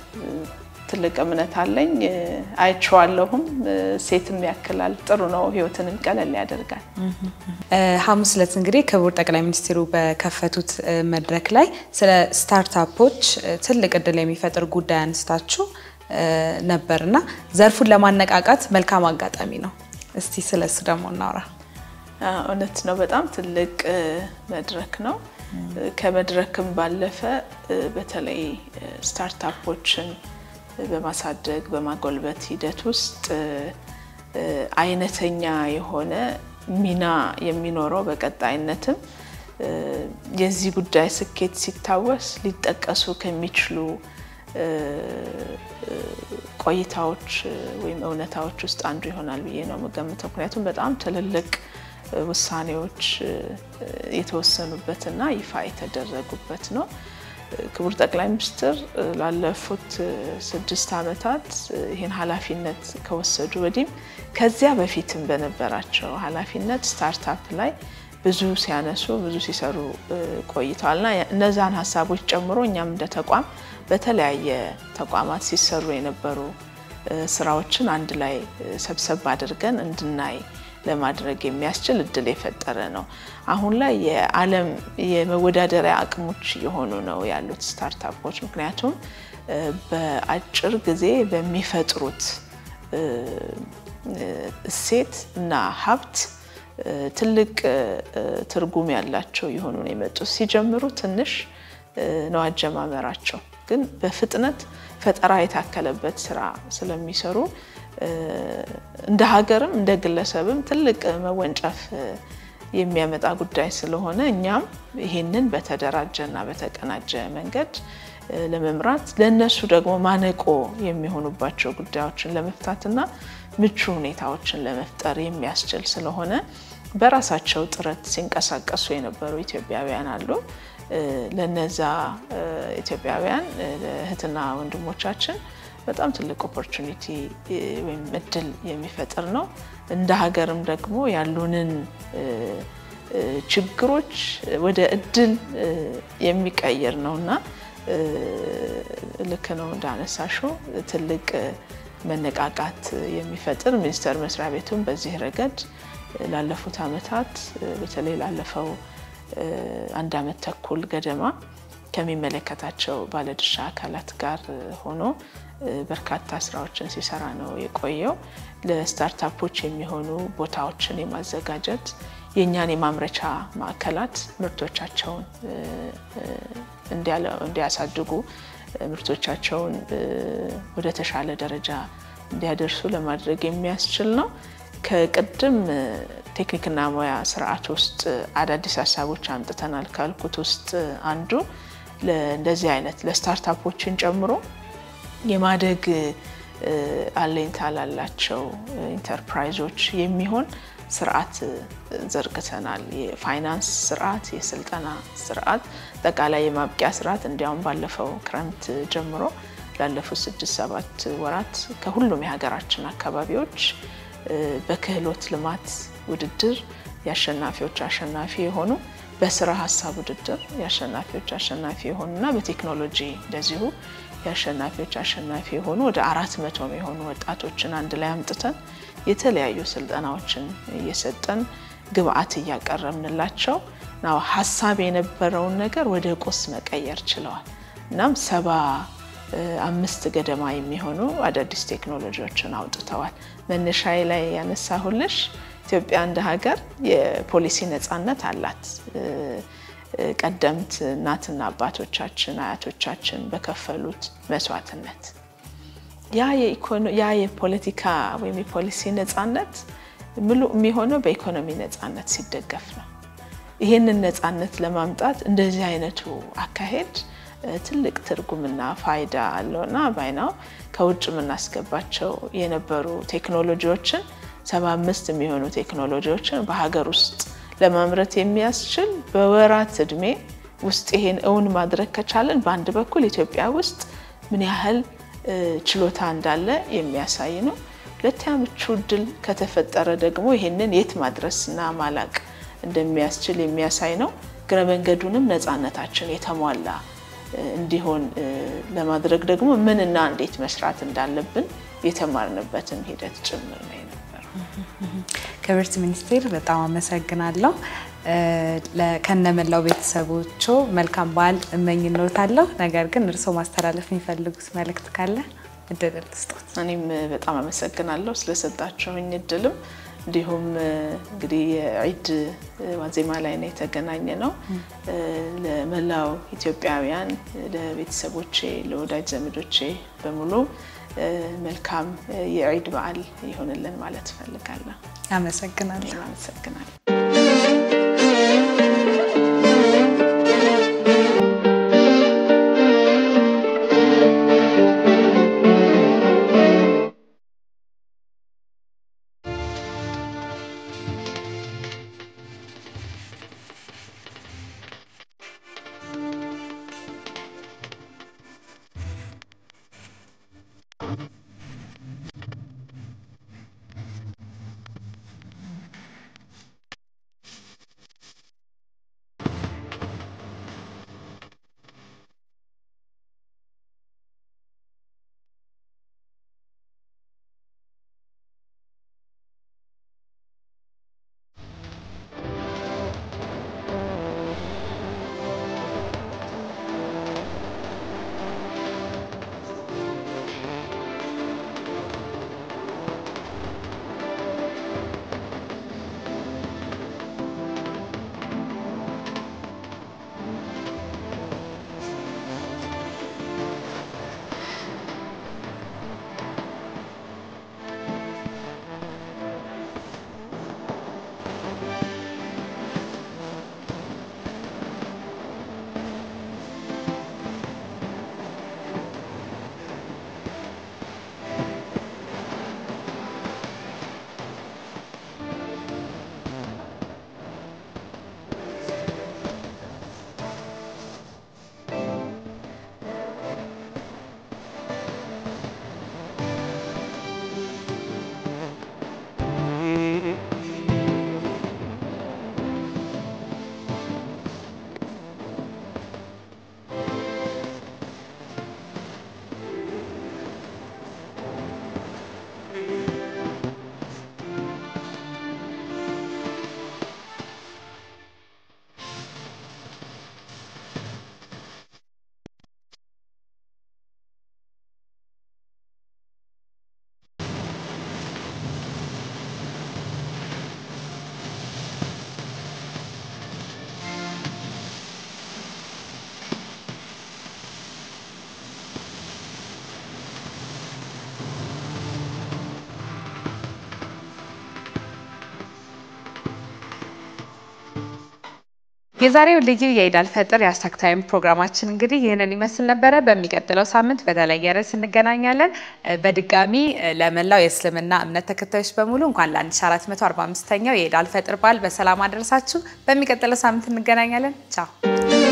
ትልቅ እምነት አለኝ። እ፣ አይቼዋለሁም። እ፣ ሴትም ያክላል። ጥሩ ነው። ህይወትንም ቀለል ያደርጋል። እ፣ ሐሙስ ዕለት እንግዲህ ክቡር ጠቅላይ ሚኒስትሩ በከፈቱት እ፣ መድረክ ላይ ስለ ስታርታፖች እ፣ ትልቅ እድል የሚፈጥር ጉዳይ አንስታችሁ እ፣ ነበርና ዘርፉን ለማነቃቃት መልካም አጋጣሚ ነው። እስቲ ስለ እሱ ደግሞ እናውራ። አ፣ እውነት ነው። በጣም ትልቅ እ፣ መድረክ ነው። እ፣ ከመድረክም ባለፈ እ፣ በተለይ እ፣ ስታርታፖችን እ፣ በማሳደግ በማጎልበት ሂደት ውስጥ እ፣ እ፣ አይነተኛ የሆነ ሚና የሚኖረው በቀጣይነትም እ፣ የዚህ ጉዳይ ስኬት ሲታወስ ሊጠቀሱ ከሚችሉ እ፣ እ፣ ቆይታዎች እ፣ ወይም እውነታዎች ውስጥ አንዱ ይሆናል ብዬ ነው የምገምተው። ምክንያቱም በጣም ትልልቅ እ፣ ውሳኔዎች እ፣ የተወሰኑበትና ይፋ የተደረጉበት ነው። እ፣ ክቡር ጠቅላይ ሚኒስትር እ፣ ላለፉት እ፣ ስድስት ዓመታት እ፣ ይህን ኃላፊነት ከወሰዱ ወዲህም ከዚያ በፊትም በነበራቸው ኃላፊነት ስታርታፕ ላይ ብዙ ሲያነሱ ብዙ ሲሰሩ እ፣ ቆይተዋልና እነዛን ሀሳቦች ጨምሮ እኛም እንደ ተቋም በተለያየ ተቋማት ሲሰሩ የነበሩ እ፣ ስራዎችን አንድ ላይ እ፣ ሰብሰብ አድርገን እንድናይ ለማድረግ የሚያስችል እድል የፈጠረ ነው። አሁን ላይ የዓለም የመወዳደሪያ አቅሞች እየሆኑ ነው ያሉት ስታርታፖች። ምክንያቱም እ፣ በአጭር ጊዜ በሚፈጥሩት እ፣ እ፣ እሴት እና ሀብት እ፣ ትልቅ እ፣ ትርጉም ያላቸው የሆኑ ነው የመጡት። ሲጀምሩ ትንሽ እ፣ ነው አጀማመራቸው፣ ግን በፍጥነት ፈጠራ የታከለበት ስራ ስለሚሰሩ እ፣ እንደ ሀገርም እንደ ግለሰብም ትልቅ መወንጨፍ እ፣ የሚያመጣ ጉዳይ ስለሆነ እኛም ይሄንን በተደራጀና በተቀናጀ መንገድ እ፣ ለመምራት ለእነሱ ደግሞ ማነቆ የሚሆኑባቸው ጉዳዮችን ለመፍታትና ምቹ ሁኔታዎችን ለመፍጠር የሚያስችል ስለሆነ በራሳቸው ጥረት ሲንቀሳቀሱ የነበሩ ኢትዮጵያውያን አሉ። እ፣ ለነዛ እ፣ ኢትዮጵያውያን እ፣ እህትና ወንድሞቻችን በጣም ትልቅ ኦፖርቹኒቲ ወይም እድል የሚፈጥር ነው። እንደ ሀገርም ደግሞ ያሉንን እ፣ እ፣ ችግሮች ወደ እድል እ፣ የሚቀይር ነው እና እ፣ ልክ ነው እንዳነሳሹ ትልቅ እ፣ መነቃቃት የሚፈጥር ሚኒስቴር መስሪያ ቤቱም በዚህ ረገድ እ፣ ላለፉት ዓመታት እ፣ በተለይ ላለፈው እ፣ አንድ ዓመት ተኩል ገደማ ከሚመለከታቸው ባለድርሻ አካላት ጋር እ፣ ሆኖ እ፣ በርካታ ስራዎችን ሲሰራ ነው የቆየው። ለስታርታፖች የሚሆኑ ቦታዎችን የማዘጋጀት የእኛን የማምረቻ ማዕከላት ምርቶቻቸውን እ፣ እ፣ እንዲያለ- እንዲያሳድጉ እ፣ ምርቶቻቸውን እ፣ ወደ ተሻለ ደረጃ እንዲያደርሱ ለማድረግ የሚያስችል ነው። ከቅድም እ፣ ቴክኒክና ሙያ ስርዓት ውስጥ አዳዲስ ሀሳቦች አምጥተናል ካልኩት ውስጥ አንዱ እንደዚህ አይነት ለስታርታፖችን ጨምሮ የማደግ እ፣ አለኝታ ላላቸው ኢንተርፕራይዞች የሚሆን ስርዓት እ፣ ዘርግተናል። የፋይናንስ ስርዓት፣ የስልጠና ስርዓት፣ አጠቃላይ የማብቂያ ስርዓት እንዲያውም ባለፈው ክረምት ጀምሮ ላለፉት ስድስት ሰባት ወራት ከሁሉም የሀገራችን አካባቢዎች እ፣ በክህሎት ልማት ውድድር የአሸናፊዎች አሸናፊ የሆኑ በስራ ሀሳብ ውድድር የአሸናፊዎች አሸናፊ የሆኑና በቴክኖሎጂ እንደዚሁ የአሸናፊዎች አሸናፊ የሆኑ ወደ አራት መቶ የሆኑ ወጣቶችን አንድ ላይ አምጥተን የተለያዩ ስልጠናዎችን እየሰጠን ግብአት እያቀረብንላቸው ናው ሀሳብ የነበረውን ነገር ወደ ቁስ መቀየር ችለዋል። እናም ሰባ እ፣ አምስት ገደማ የሚሆኑ አዳዲስ ቴክኖሎጂዎችን አውጥተዋል። መነሻዬ ላይ ያነሳሁልሽ ኢትዮጵያ እንደ ሀገር የፖሊሲ ነፃነት አላት። እ፣ እ፣ ቀደምት እናትና አባቶቻችን አያቶቻችን በከፈሉት መስዋዕትነት ያ የኢኮኖ- ያ የፖለቲካ ወይም የፖሊሲ ነፃነት ምሉ የሚሆነው በኢኮኖሚ ነፃነት ሲደገፍ ነው። ይህንን ነፃነት ለማምጣት እንደዚህ አይነቱ አካሄድ እ፣ ትልቅ ትርጉምና ፋይዳ አለውና ባይናው ከውጭ የምናስገባቸው የነበሩ ቴክኖሎጂዎችን ሰባ አምስት የሚሆኑ ቴክኖሎጂዎችን በሀገር ውስጥ ለማምረት የሚያስችል በወራት እድሜ ውስጥ ይሄን እውን ማድረግ ከቻለን በአንድ በኩል ኢትዮጵያ ውስጥ ምን ያህል እ፣ ችሎታ እንዳለ የሚያሳይ ነው። ሁለተኛ ምቹ እድል ከተፈጠረ ደግሞ ይሄንን የት ማድረስና ማላቅ እንደሚያስችል የሚያሳይ ነው። እግረ መንገዱንም ነፃነታችን የተሟላ እ፣ እንዲሆን እ፣ ለማድረግ ደግሞ ምንና እንዴት መስራት እንዳለብን የተማርንበትም ሂደት ጭምር ነው የነበረው። ክብርት ሚኒስቴር በጣም አመሰግናለሁ። እ፣ ለ- ከነመላው ቤተሰቦቹ መልካም በዓል እመኝልዎታለሁ። ነገር ግን እርስዎ ማስተላለፍ የሚፈልጉት መልእክት ካለ እድል ልስጦት። እኔም በጣም አመሰግናለሁ ስለሰጣችሁኝ እድልም እንዲሁም እ፣ እንግዲህ የዒድ እ፣ ዋዜማ ላይ ነው የተገናኘ ነው። እ፣ ለመላው ኢትዮጵያውያን፣ ለቤተሰቦቼ፣ ለወዳጅ ዘመዶቼ በሙሉ እ፣ መልካም እ፣ የዒድ በዓል ይሆንልን ማለት እፈልጋለሁ። አመሰግናለሁ። እኔም አመሰግናለሁ። የዛሬው ልዩ የኢድ አልፈጥር የሀሽታግ ታይም ፕሮግራማችን እንግዲህ ይህንን ይመስል ነበረ። በሚቀጥለው ሳምንት በተለየ ርዕስ እንገናኛለን። እ፣ በድጋሚ እ፣ ለመላው የእስልምና እምነት ተከታዮች በሙሉ እንኳን ለ1445ኛው የኢድ አልፈጥር በዓል በሰላም አደረሳችሁ። በሚቀጥለው ሳምንት እንገናኛለን። ቻው